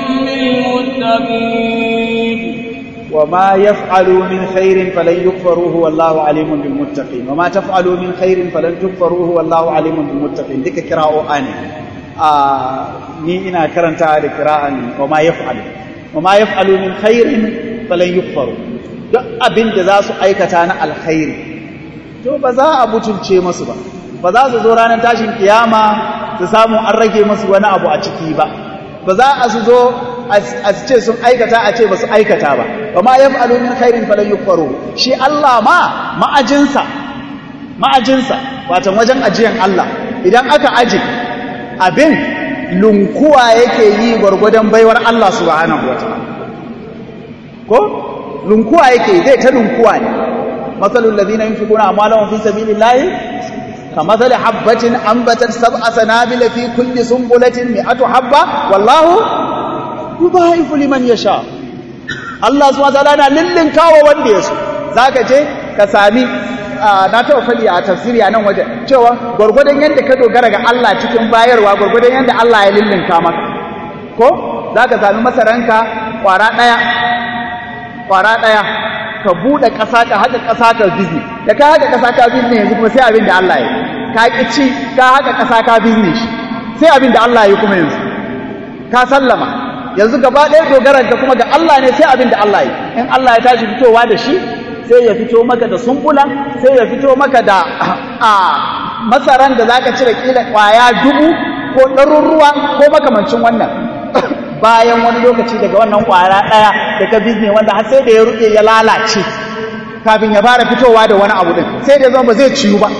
بالمتقين وما يفعلوا من خير فلن يكفروه والله عليم بالمتقين وما تفعلوا من خير فلن تكفروه والله عليم بالمتقين ديك قراءة آني ni ina karanta da kira'an wa ma yaf'alu wa ma yaf'alu min khairin falan yukfaru duk abin da za su aikata na alkhairi to ba za a mutunce masu ba ba za su zo ranar tashin kiyama su samu an rage masu wani abu a ciki ba ba za a su zo a ce sun aikata a ce ba su aikata ba wa ma yaf'alu min khairin falan yukfaru shi Allah ma ma'ajinsa ma'ajinsa wato wajen ajiyan Allah idan aka aje abin lunkuwa yake yi gwargwadon baiwar Allah subhanahu wa ta'ala ko lunkuwa yake zai ta lunkuwa ne masalul ladina yunfiquna amwalahum fi sabilillahi kamathali habatin anbatat sab'a sanabila fi kulli sunbulatin mi'atu habba wallahu yudha'ifu liman yasha Allah subhanahu wa ta'ala na lillinkawa wanda yaso zaka je ka sami na taɓa faɗi a tafsiri a nan wajen cewa gwargwadon yadda ka dogara ga Allah cikin bayarwa gwargwadon yadda Allah ya lullunka maka ko za ka sami masaranka ƙwara ɗaya ƙwara ɗaya ka buɗe ƙasa ka haƙa ƙasa ka bizni da ka haƙa ƙasa ka bizni yanzu kuma sai abin da Allah ya ka ƙi ci ka haƙa ƙasa ka bizni shi sai abin da Allah ya kuma yanzu ka sallama yanzu gaba ɗaya dogaran ka kuma ga Allah ne sai abin da Allah ya in Allah ya tashi fitowa da shi sai ya fito maka da sumbula sai ya fito maka da a masaran da zaka cire kila ƙwaya dubu ko ɗaruruwa ko makamancin wannan bayan wani lokaci daga wannan ƙwara ɗaya da ka bizne wanda har sai da ya ruɗe ya lalace kafin ya fara fitowa da wani abu ɗin sai da zama ba zai ciyu ba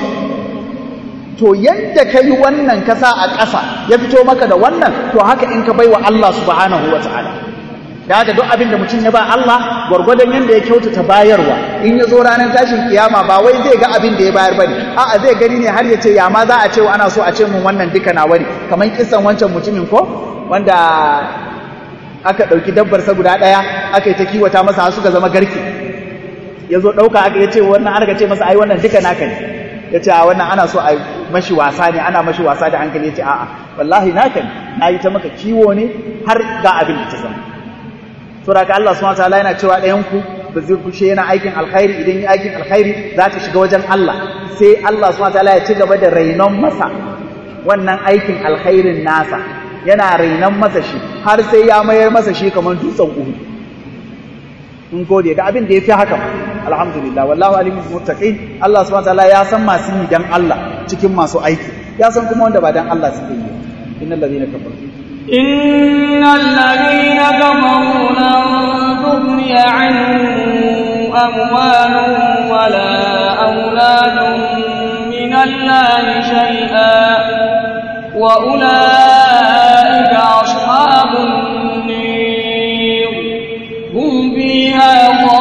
to yadda ka yi wannan kasa a ƙasa ya fito maka da wannan to haka in ka bai wa Allah subhanahu wa ta'ala da haka duk abin da mutum ya ba Allah gwargwadon yadda ya kyautata bayarwa in ya zo ranar tashin kiyama ba wai zai ga abin da ya bayar bane a'a zai gani ne har ya ce ya ma za a ce ana so a ce mun wannan duka na wari kamar kisan wancan mutumin ko wanda aka ɗauki dabbarsa guda ɗaya aka yi ta kiwata masa har suka zama garke ya zo ɗauka aka ya ce wannan har ka ce masa ai wannan duka naka ne ya ce a wannan ana so a mashi wasa ne ana mashi wasa da hankali ya ce a'a wallahi naka ne na yi ta maka kiwo ne har ga abin da ta zama saboda ka Allah subhanahu wataala yana cewa ɗayan ku ba zai kushe yana aikin alkhairi idan yi aikin alkhairi za ta shiga wajen Allah sai Allah subhanahu wataala ya ci gaba da rainon masa wannan aikin alkhairin nasa yana rainon masa shi har sai ya mayar masa shi kamar dutsen uhu in gode da abin da ya fi haka alhamdulillah wallahu alimul muttaqin Allah subhanahu wataala ya san masu yi dan Allah cikin masu aiki ya san kuma wanda ba dan Allah suke yi innal ladina kafaru إن الذين كفروا لن تغني عنهم أموالهم ولا أولادهم من الله شيئا وأولئك أصحاب النير هم فيها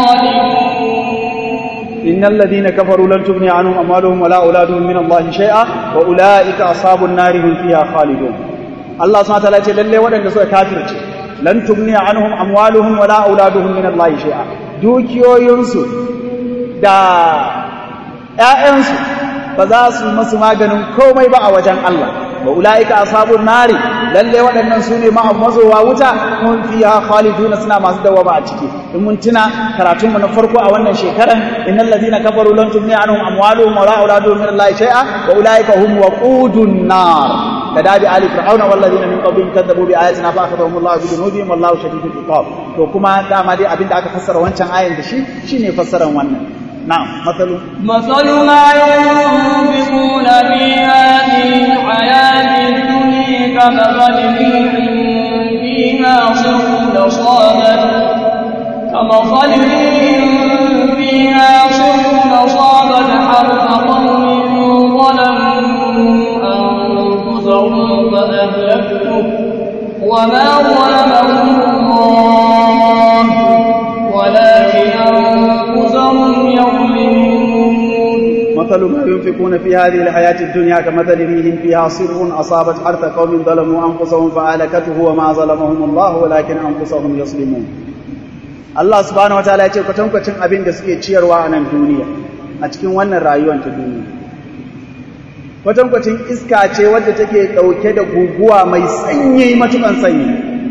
خالدون إن الذين كفروا لن تغني عنهم أموالهم ولا أولادهم من الله شيئا وأولئك أصحاب النار هم فيها خالدون الله سبحانه وتعالى يقول لله ودن سوى كافر لن تغني عنهم أموالهم ولا أولادهم من الله شيئا دوكيو ينسو دا ‘ya'yansu ba za su masu maganin komai ba a wajen Allah wa ula'ika ashabun nari lalle waɗannan su ne mazowa wuta mun fiha khaliduna suna masu dawama a ciki in mun tuna karatun mu na farko a wannan shekaran innal ladina kafaru lan tughni anhum amwaluhum wala auladuhum min Allah shay'a wa ula'ika hum waqudun nar kadabi ali fir'auna wal ladina min qablihim kadzabu bi ayatina fa akhadhahum Allah bi dhunubihim wallahu shadidul iqab to kuma dama dai abinda aka fassara wancan ayan da shi shine fassaran wannan نعم مثل مثل ما ينفقون في هذه الحياة الدنيا كمثل ريح فيها صر أصابت كمثل ريح فيها صر أصابت حرث قوم ظلموا أنفسهم فأهلكته وما ظلمهم الله ولكن أنفسهم يظلمون مثل ما ينفقون في هذه الحياة الدنيا كمثل ريح فيها صر أصابت حرث قوم ظلموا أنفسهم فأهلكته وما ظلمهم الله ولكن أنفسهم يظلمون Allah subhanahu wataala ya ce kwatankwacin abin da suke ciyarwa a nan duniya a cikin wannan rayuwar ta duniya kwatankwacin iska ce wadda take ɗauke da guguwa mai sanyi matukan sanyi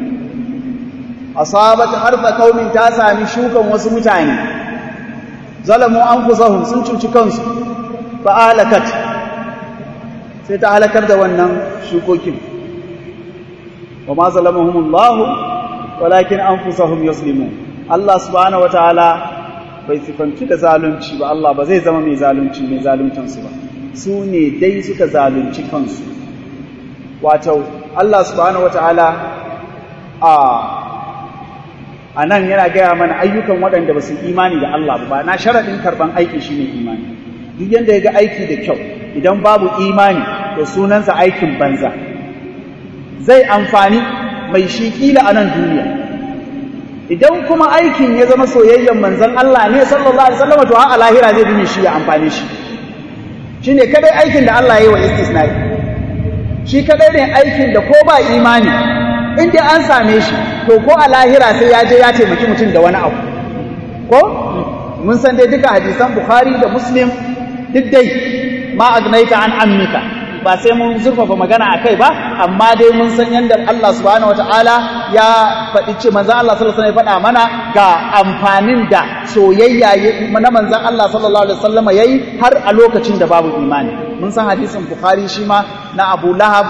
asabat harfa kaumin ta sami shukan wasu mutane zalamu anfusahum sun cuci kansu fa alakat sai ta halakar da wannan shukokin wa ma zalamahumullah walakin anfusahum yuslimun Allah subhanahu wataala bai sifanci da zalunci ba Allah ba zai zama mai zalunci mai zaluncin su ba su ne dai suka zalunci kansu wato Allah subhanahu wataala a a nan yana gaya mana ayyukan waɗanda ba su imani da Allah ba na sharaɗin karɓan aiki shi ne imani duk yadda ya ga aiki da kyau idan babu imani to sunansa aikin banza zai amfani mai shi kila a nan duniya idan kuma aikin ya zama soyayyen manzan Allah ne sallallahu alaihi wasallam to a lahira zai bi shi ya amfane shi shine kadai aikin da Allah ya yi wa istisnai shi kadai ne aikin da ko ba imani in dai an same shi to ko a lahira sai ya je ya taimaki mutum da wani abu ko mun san dai duka hadisan bukhari da muslim duk dai ma agnaita an ammika ba sai mun zurfafa magana a kai ba amma dai mun san yadda Allah subhanahu wataala ya faɗi ce manzon Allah sallallahu alaihi wasallam ya faɗa mana ga amfanin da soyayya na manzon Allah sallallahu alaihi wasallam yayi har a lokacin da babu imani mun san hadisin Bukhari shi ma na Abu Lahab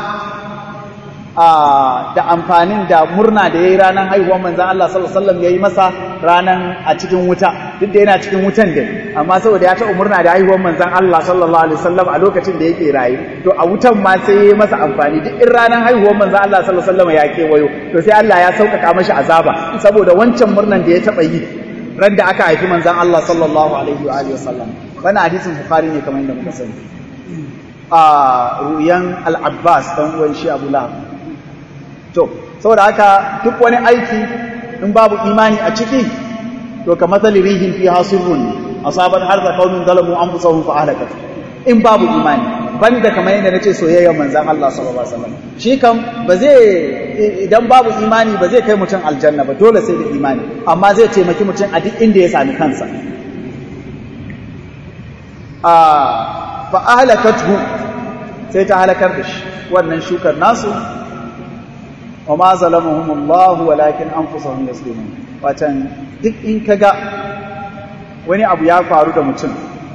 da amfanin da murna da yayi ranar haihuwar manzon Allah sallallahu alaihi wasallam yayi masa ranan a cikin wuta duk da yana cikin wutan dai amma saboda ya taɓa murna da haihuwar manzon Allah sallallahu alaihi wasallam a lokacin da yake rayu to a wutan ma sai yayi masa amfani duk in ranar haihuwar manzon Allah sallallahu alaihi wasallam ya kewayo to sai Allah ya sauƙaƙa mashi azaba saboda wancan murnan da ya taɓa yi ran da aka haifi manzon Allah sallallahu alaihi wa alihi wasallam wannan hadisin Bukhari ne kamar yadda muka sani a ruyan al-Abbas dan uwan shi Abu Lahab to saboda haka duk wani aiki in babu imani a ciki to ka matsali rihin fi hasirun asabat harza qaumin zalamu anfusahum fa ahlakat in babu imani banda kamar yadda nace soyayyar manzon Allah sallallahu alaihi wasallam shi kam ba zai idan babu imani ba zai kai mutum aljanna ba dole sai da imani amma zai taimaki mutum a duk inda ya sami kansa a fa ahlakathu sai ta halakar da shi wannan shukar nasu wa ma zalamahum Allah walakin anfusahum yaslimun watan duk in kaga wani abu ya faru da mutum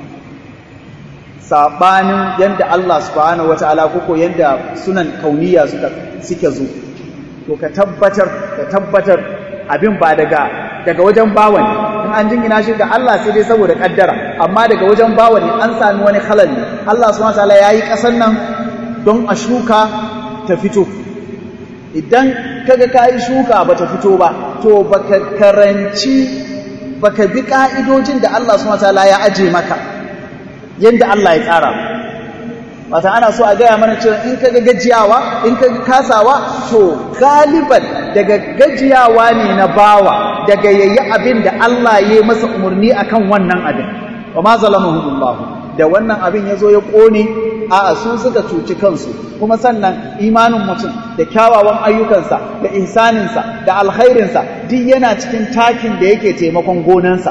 sabanin yanda Allah subhanahu wataala koko yanda sunan kauniya suka suke zo to ka tabbatar ka tabbatar abin ba daga daga wajen bawa ne in an jingina shi ga Allah sai dai saboda kaddara amma daga wajen bawa ne an sami wani halal ne Allah subhanahu wataala yayi kasan nan don a shuka ta fito idan kaga kayi shuka bata fito ba to baka karanci baka bi ka'idojin da Allah subhanahu wataala ya aje maka yanda Allah ya tsara wata ana so a gaya mana cewa in kaga gajiyawa in kaga kasawa to galiban daga gajiyawa ne na bawa daga yayi abin da Allah ya masa umarni akan wannan abin wa ma zalamahumullahu da wannan abin ya zo ya ƙone a su suka cuci kansu kuma sannan imanin mutum da kyawawan ayyukansa da ihsaninsa da alkhairinsa duk yana cikin takin da yake taimakon gonansa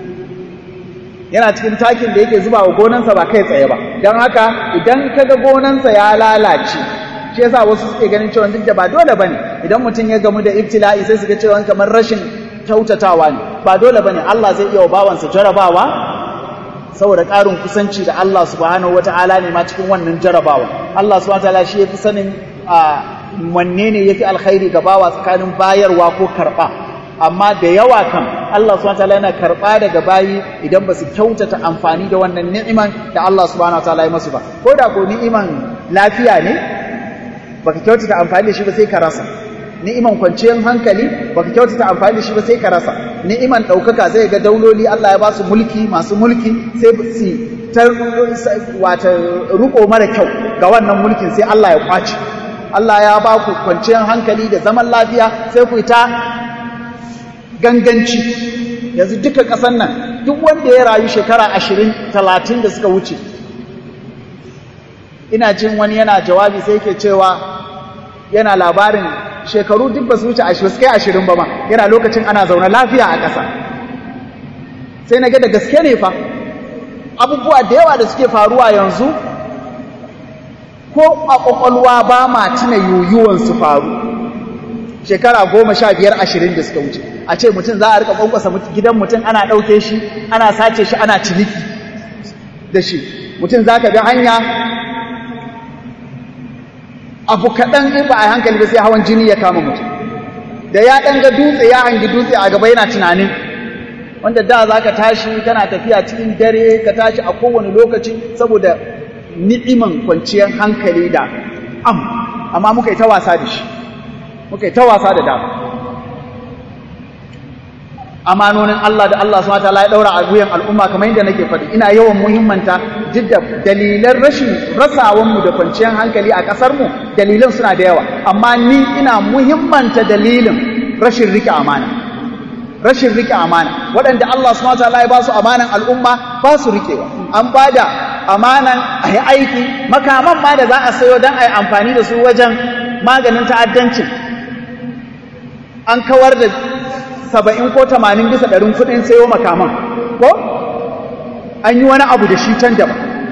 yana cikin takin da yake zuba wa gonansa ba kai tsaye ba don haka idan kaga gonansa ya lalace shi yasa wasu suke ganin cewa duk da ba dole bane idan mutum ya gamu da ibtila'i sai suka cewa kamar rashin kyautatawa ne ba dole bane Allah zai iya wa bawansa jarabawa saboda ƙarin kusanci da Allah subhanahu wata'ala ne ma cikin wannan jarabawa Allah subhanahu wata'ala shi yafi sanin wanne ne yafi alkhairi ga bawa tsakanin bayarwa ko karɓa amma da yawa kan Allah subhanahu wata'ala yana karɓa daga bayi idan ba su kyautata amfani da wannan ni'iman da Allah subhanahu wata'ala ya masu ba ko da ko ni'iman lafiya ne baka kyautata amfani da shi ba sai ka rasa ni'iman kwanciyar hankali baka kyautata amfani da shi ba sai ka rasa ni'iman ɗaukaka zai ga dauloli Allah ya ba su mulki masu mulki sai su ta wata ruko mara kyau ga wannan mulkin sai Allah ya kwaci Allah ya ba ku kwanciyar hankali da zaman lafiya sai ku ta ganganci yanzu duka ƙasar nan duk wanda ya rayu shekara ashirin talatin da suka wuce ina jin wani yana jawabi sai ke cewa yana labarin shekaru duk ba su wuce ashirin kai ashirin ba ma yana lokacin ana zaune lafiya a ƙasa sai na ga da gaske ne fa abubuwa da yawa da suke faruwa yanzu ko a ƙwaƙwalwa ba ma tuna yoyuwan su faru shekara goma sha biyar ashirin da suka wuce a ce mutum za a rika ƙwanƙwasa gidan mutum ana ɗauke shi ana sace shi ana ciniki da shi mutum za ka bi hanya abu kaɗan in ba a hankali ba sai hawan jini ya kama mutum da ya ɗan ga dutse ya hangi dutse a gaba yana tunanin wanda da za ka tashi kana tafiya cikin dare ka tashi a kowane lokaci saboda ni'iman kwanciyar hankali da am amma muka yi ta wasa da shi muka yi ta wasa da dama amanonin Allah da Allah subhanahu wataala ya daura a wuyan al'umma kamar yadda nake faɗi ina yawan muhimmanta duk da dalilan rashin rasawan mu da kwanciyar hankali a ƙasar mu dalilan suna da yawa amma ni ina muhimmanta dalilin rashin rike amana rashin rike amana waɗanda Allah subhanahu wataala ya ba su amanan al'umma ba su rikewa an bada amanan a yi aiki makaman ma da za a sayo don a yi amfani da su wajen maganin ta'addancin an kawar da saba'in ko tamanin bisa ɗarin kuɗin sayo makaman ko an yi wani abu da shi can daban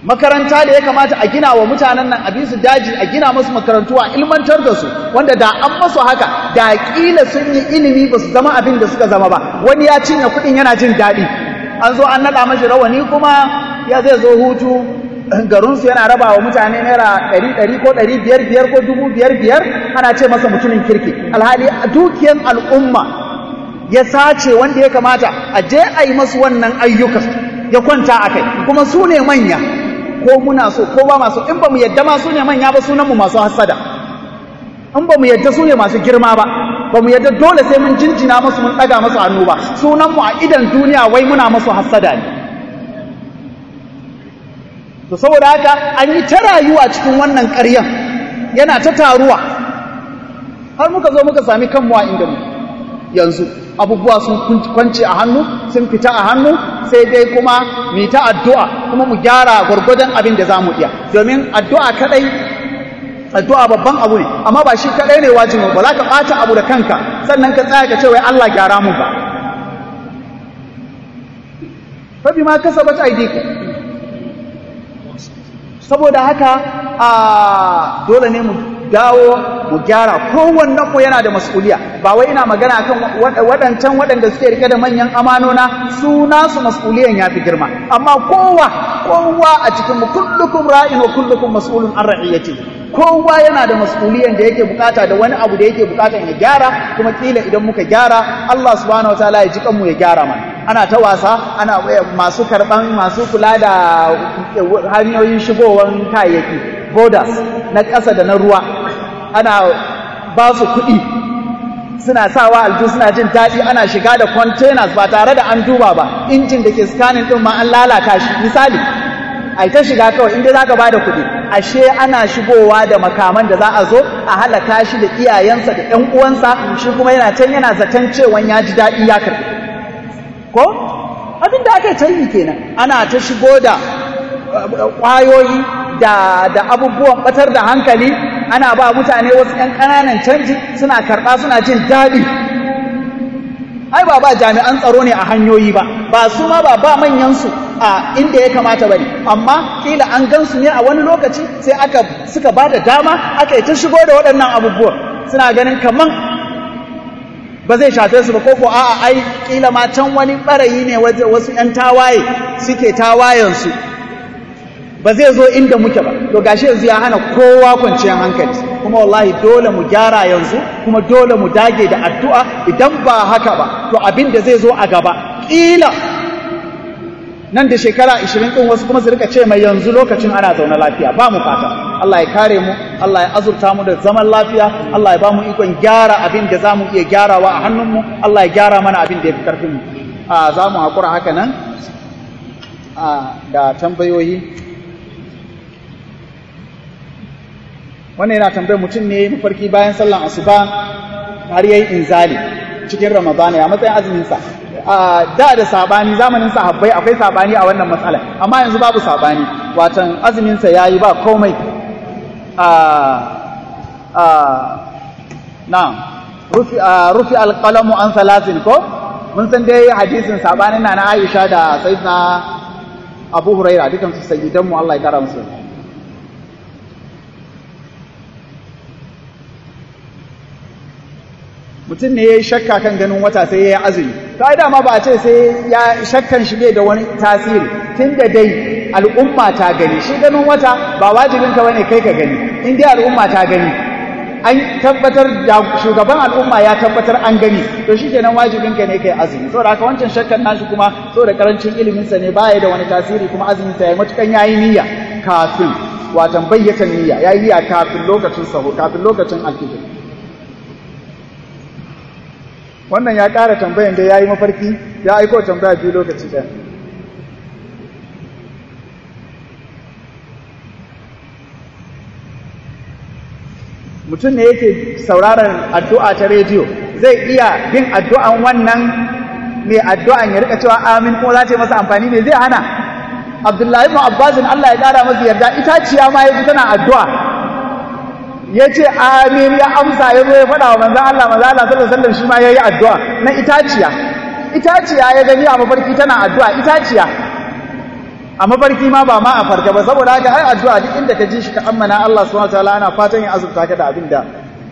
makaranta da ya kamata a gina wa mutanen nan a bisu daji a gina musu makarantu a ilmantar da su wanda da an masu haka da kila sun yi ilimi ba su zama abin da suka zama ba wani ya cinye kuɗin yana jin daɗi an zo an naɗa mashi rawani kuma ya zai zo hutu garinsu yana raba wa mutane naira ɗari ɗari ko ɗari biyar biyar ko dubu biyar biyar ana ce masa mutumin kirki alhali dukiyan al'umma ya sace wanda ya kamata a je a yi masu wannan ayyukan ya kwanta a kai kuma su ne manya ko muna so ko ba masu in ba mu yadda ma su ne manya ba sunanmu masu hassada in ba mu yadda su ne masu girma ba ba mu yadda dole sai mun jinjina masu mun ɗaga masu hannu ba sunanmu a idan duniya wai muna masu hassada ne to saboda haka an yi ta rayuwa cikin wannan ƙaryan yana ta taruwa har muka zo muka sami kanmu a inda mu yanzu abubuwa sun kwance a hannu sun fita a hannu sai dai kuma mu ta addu'a kuma mu gyara gwargwadon abin da za mu iya domin addu'a kadai addu'a babban abu ne amma ba shi kadai ne wajibi ba za ka ɓata abu da kanka sannan ka tsaya ka ce wai Allah gyara mun ba fa bima kasabat aydikum saboda haka a dole ne mu dawo mu gyara kowannen mu yana da mas'uliya ba wai ina magana kan waɗancan waɗanda suke rike da manyan amanona su nasu mas'uliyan ya fi girma amma kowa kowa a cikin mu kullukum ra'in wa kullukum mas'ulun an ra'iyati kowa yana da mas'uliyan da yake bukata da wani abu da yake bukatan ya gyara kuma kila idan muka gyara Allah subhanahu wataala ya ji kanmu ya gyara mana ana ta wasa ana masu karban masu kula da hanyoyin shigowar kayayyaki borders na ƙasa da na ruwa ana ba su kuɗi suna sawa alju suna jin daɗi ana shiga da containers ba tare da an duba ba injin da ke scanning ɗin ma an lalata shi misali a ta shiga kawai inda za ka ba da kuɗi ashe ana shigowa da makaman da za a zo a halaka shi da iyayensa da ‘yan uwansa shi kuma yana can yana zaton cewa ya ji daɗi ya karɓi ko abin da aka yi kenan ana ta shigo da ƙwayoyi da da abubuwan batar da hankali ana ba mutane wasu ‘yan ƙananan canji suna karɓa suna jin daɗi ai ba ba jami'an tsaro ne a hanyoyi ba ba su ma ba ba manyansu a inda ya kamata ba ne amma kila an gansu ne a wani lokaci sai aka suka ba da dama aka yi ta shigo da waɗannan abubuwan suna ganin kaman ba zai shafe su ba koko a'a ai kila ma can wani ɓarayi ne wasu ‘yan tawaye suke tawayensu ba zai zo inda muke ba to gashi yanzu ya hana kowa kwanciyar hankali kuma wallahi dole mu gyara yanzu kuma dole mu dage da addu'a idan ba haka ba to abin da zai zo a gaba kila nan da shekara 20 din wasu kuma su rika ce mai yanzu lokacin ana zaune lafiya ba mu fata Allah ya kare mu Allah ya azurta mu da zaman lafiya Allah ya ba mu ikon gyara abin da za mu iya gyarawa a hannunmu Allah ya gyara mana abin da ya fi karfin mu a za mu haƙura haka nan da tambayoyi wannan yana tambayar mutum ne mafarki bayan sallan asuba har yayi inzali cikin ramadana ya matsayin azumin sa da da sabani zamanin sahabbai akwai sabani a wannan matsala amma yanzu babu sabani watan azumin sa yayi ba komai a a na rufi rufi alqalamu an salasin ko mun san dai hadisin sabanin na na Aisha da sayyidina Abu Huraira dukan su sayyidan mu Allah ya kara musu mutum ne ya yi shakka kan ganin wata sai ya yi azumi to ai dama ba a ce sai ya shakkan shi bai da wani tasiri tun da dai al'umma ta gani shi ganin wata ba wajibin ka bane kai ka gani in dai al'umma ta gani an tabbatar da shugaban al'umma ya tabbatar an gani to shi kenan wajibin ka ne kai azumi saboda haka wancan shakkan nashi kuma saboda karancin ilimin sa ne baya da wani tasiri kuma azumin sa ya matukan yayi niyya kafin watan bayyatan niyya yayi niyya kafin lokacin sahur kafin lokacin alfijir wannan ya ƙara tambayan da ya yi mafarki ya aiko tambaya biyu lokaci ɗaya mutum ne yake sauraron addu'a ta rediyo zai iya bin addu'an wannan mai addu'an ya rika cewa amin kuma za ta yi masa amfani ne zai hana abdullahi ibn abbasin Allah ya ƙara masa yarda itaciya ma ya ji tana addu'a ya ce amin ya amsa ya zo ya faɗa wa manzan Allah manzan Allah sallallahu alaihi wasallam shi ma yayi addu'a na itaciya itaciya ya gani a mafarki tana addu'a itaciya a mafarki ma ba ma a farka ba saboda haka ai addu'a duk inda ka ji shi ka ammana Allah subhanahu wataala ana fatan ya azurta ka da abin da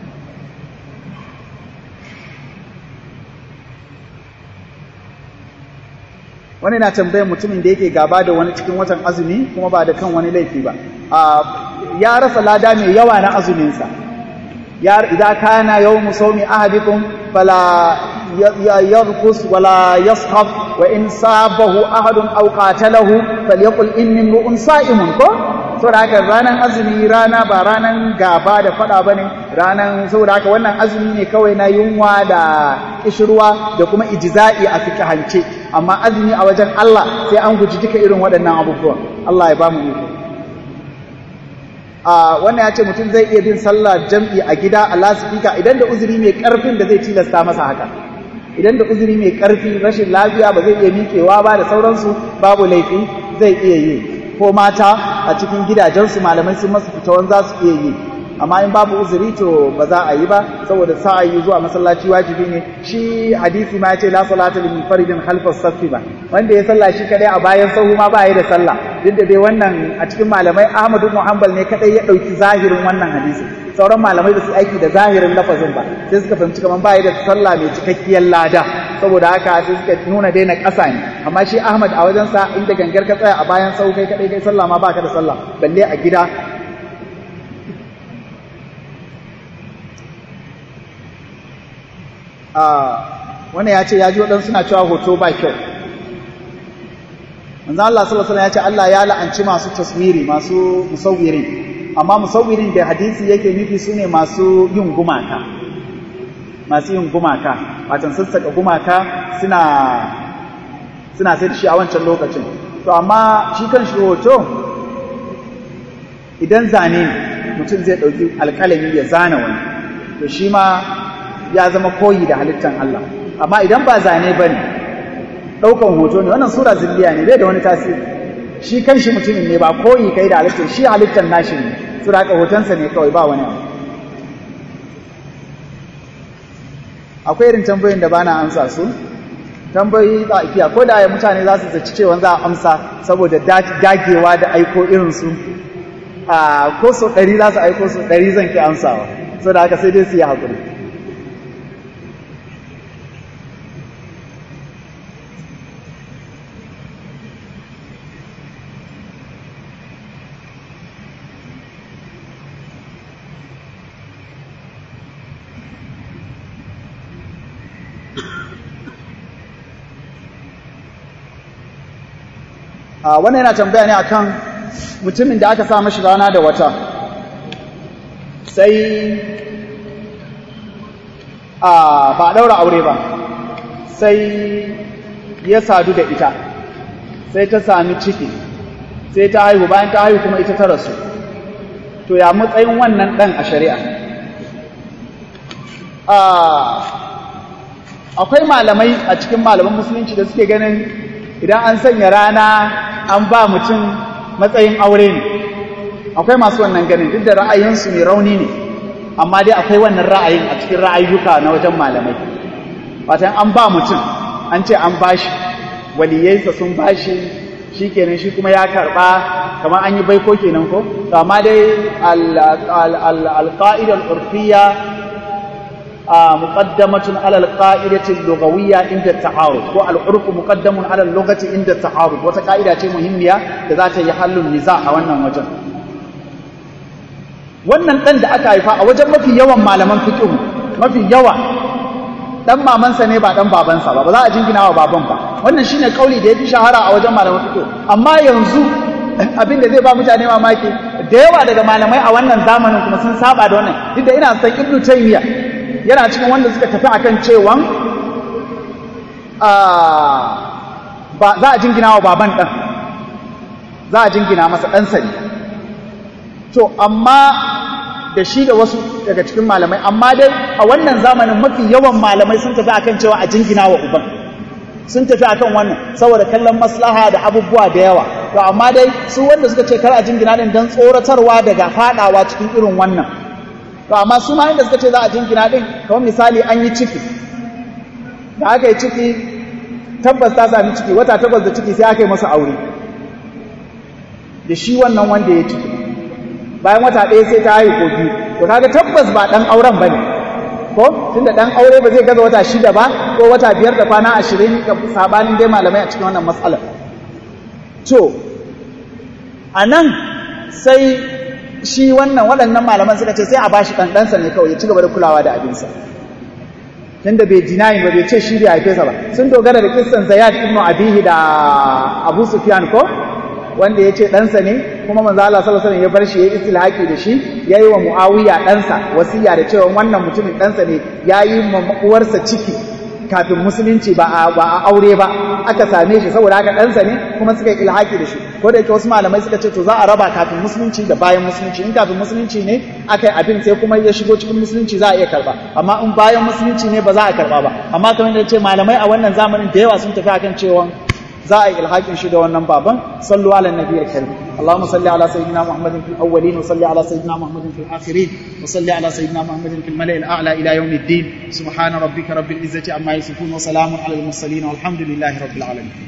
wani na tambayar mutumin da yake gaba da wani cikin watan azumi kuma ba da kan wani laifi ba ya rasa lada mai yawa na azuminsa إذا كان يوم صوم أحدكم فلا يرقص ولا يصخب وإن صابه أحد أو قاتله فليقل إني امرؤ صائم ko saboda haka ranar azumi rana ba ranar gaba da fada bane ranar saboda haka wannan azumi ne kawai na yunwa da kishirwa da kuma ijza'i a fikahance amma azumi a wajen Allah sai an guji duka irin waɗannan abubuwan Allah ya ba mu iko wannan ya ce mutum zai iya bin sallah jam'i a gida a lasifika idan da uzuri mai ƙarfin da zai tilasta masa haka idan da uzuri mai ƙarfi rashin lafiya ba zai iya miƙewa ba da sauransu babu laifi zai iya yi ko mata a cikin gidajensu malamai sun masu fitawan za su iya yi amma in babu uzuri to ba za a yi ba saboda sa'ayi zuwa masallaci wajibi ne shi hadisi ma ya ce la salata lil munfaridin khalfa safi ba wanda ya sallah shi kadai a bayan sahu ma ba yi da sallah duk da dai wannan a cikin malamai Ahmad ibn Hanbal ne kadai ya dauki zahirin wannan hadisi sauran malamai da su aiki da zahirin lafazin ba sai suka fahimci kaman ba yi da sallah mai cikakkiyar lada saboda haka sai suka nuna daina ƙasa ne amma shi Ahmad a wajen sa inda gangar ka tsaya a bayan sahu kai kadai kai sallah ma baka da sallah balle a gida wannan ya ce ya ji waɗansu suna cewa hoto ba kyau manzo Allah sallallahu alaihi ya ce Allah ya la'anci masu taswiri masu musawwirin amma musawwirin da hadisi yake nufi sune masu yin gumaka masu yin gumaka watan sassaka gumaka suna suna sai da shi a wancan lokacin to amma shi kan shi hoto idan zane mutum zai ɗauki alƙalami ya zana wani to shi ma ya zama koyi da halittan Allah amma idan ba zane ba ne ɗaukan hoto ne wannan sura zilliya ne bai da wani tasiri shi kan shi mutumin ne ba koyi kai da halittar shi halittar nashi ne su da hotonsa ne kawai ba wani abu akwai irin tambayoyin da bana amsa su tambayoyi ba ikiya ko da mutane za su zaci cewa za a amsa saboda dagewa da aiko irinsu a ko so ɗari za su aiko so ɗari zan ki amsawa so da haka sai dai su yi haƙuri wannan yana tambaya ne akan mutumin da aka sa mashi rana da wata sai a ba a daura aure ba sai ya sadu da ita sai ta sami ciki sai ta haihu bayan ta haihu kuma ita ta rasu to ya matsayin wannan ɗan a shari'a akwai malamai a cikin malaman musulunci da suke ganin idan an sanya rana an ba mutum matsayin aure ne akwai masu wannan ganin duk da ra'ayinsu mai rauni ne amma dai akwai wannan ra'ayin a cikin ra'ayyuka na wajen malamai watan an ba mutum an ce an bashi waliyaisa sun bashi shi kenan shi kuma ya karba kamar an yi baiko kenan ko to amma dai alqa'ida al-urfiyya مقدمة على القاعدة اللغوية عند التعارض والعرف مقدم على اللغة عند التعارض وتقاعدة مهمة ذات يحل النزاع wannan wajen wannan dan da aka haifa a wajen mafi yawan malaman fiqh mafi yawa dan mamansa ne ba dan babansa ba ba za a jingina wa baban ba wannan shine kauli da yafi shahara a wajen malaman fiqh amma yanzu abin da zai ba mutane mamaki da yawa daga malamai a wannan zamanin kuma sun saba da wannan duk da ina san ibnu taymiya yana cikin wanda suka tafi akan cewan ba za a jingina wa baban ɗan za a jingina masa ɗansa ne to amma da shi da wasu daga cikin malamai amma dai a wannan zamanin mafi yawan malamai sun tafi akan cewa a jingina wa uban sun tafi akan wannan saboda kallon maslaha da abubuwa da yawa to amma dai su wanda suka ce kar a jingina din don tsoratarwa daga fadawa cikin irin wannan to amma su ma inda suka ce za a jingina din kamar misali an yi ciki da aka yi ciki tabbas ta sami ciki wata takwas da ciki sai aka yi masa aure da shi wannan wanda ya ciki bayan wata ɗaya sai ta haihu ko biyu to kaga tabbas ba ɗan auren ba ne ko tunda ɗan aure ba zai gaza wata shida ba ko wata biyar da kwana ashirin ga sabanin dai malamai a cikin wannan matsalar to a nan sai shi wannan waɗannan malaman suka ce sai a bashi ɗanɗansa ne kawai ya ci gaba da kulawa da abinsa tunda bai dinayin ba bai ce shi bai haife sa ba sun dogara da kissan Zayyad ibn Abihi da Abu Sufyan ko wanda ya ce ɗansa ne kuma manzo Allah sallallahu alaihi wasallam ya bar shi yayi istilhaqi da shi yayi wa Muawiya ɗansa wasiya da cewa wannan mutumin ɗansa ne yayi ma uwarsa ciki kafin musulunci ba a ba a aure ba aka same shi saboda haka ɗansa ne kuma suka yi ilhaki da shi ko da yake wasu malamai suka ce to za a raba kafin musulunci da bayan musulunci in kafin musulunci ne aka yi abin sai kuma ya shigo cikin musulunci za a iya karba amma in bayan musulunci ne ba za a karba ba amma kamar da ce malamai a wannan zamanin da yawa sun tafi akan cewa za a yi ilhakin shi da wannan baban sallu ala nabiyil karim اللهم صل على سيدنا محمد في الاولين وصل على سيدنا محمد في الاخرين وصل على سيدنا محمد في الملأ الاعلى الى يوم الدين سبحان ربك رب العزه عما يصفون وسلام على المرسلين والحمد لله رب العالمين